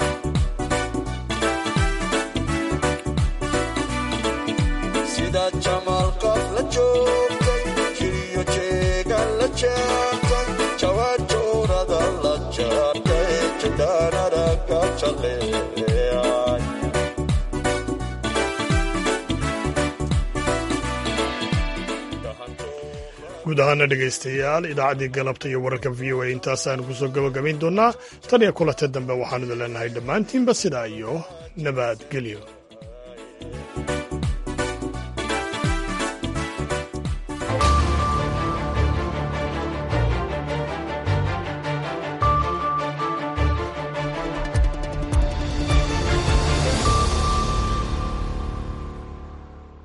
sida jamalkaaf la joogtay jiriyo jeega la jaatay jawaanjoorada la jaartay judaanaraga jaleecay guud ahaana dhegaystayaal idaacaddii galabta iyo wararka v o a intaasaanu kusoo gabagabayn doonaa tan iyo kulanta dambe waxaanu idin leenahay dhammaantiinba sidaa iyo nabadgelyo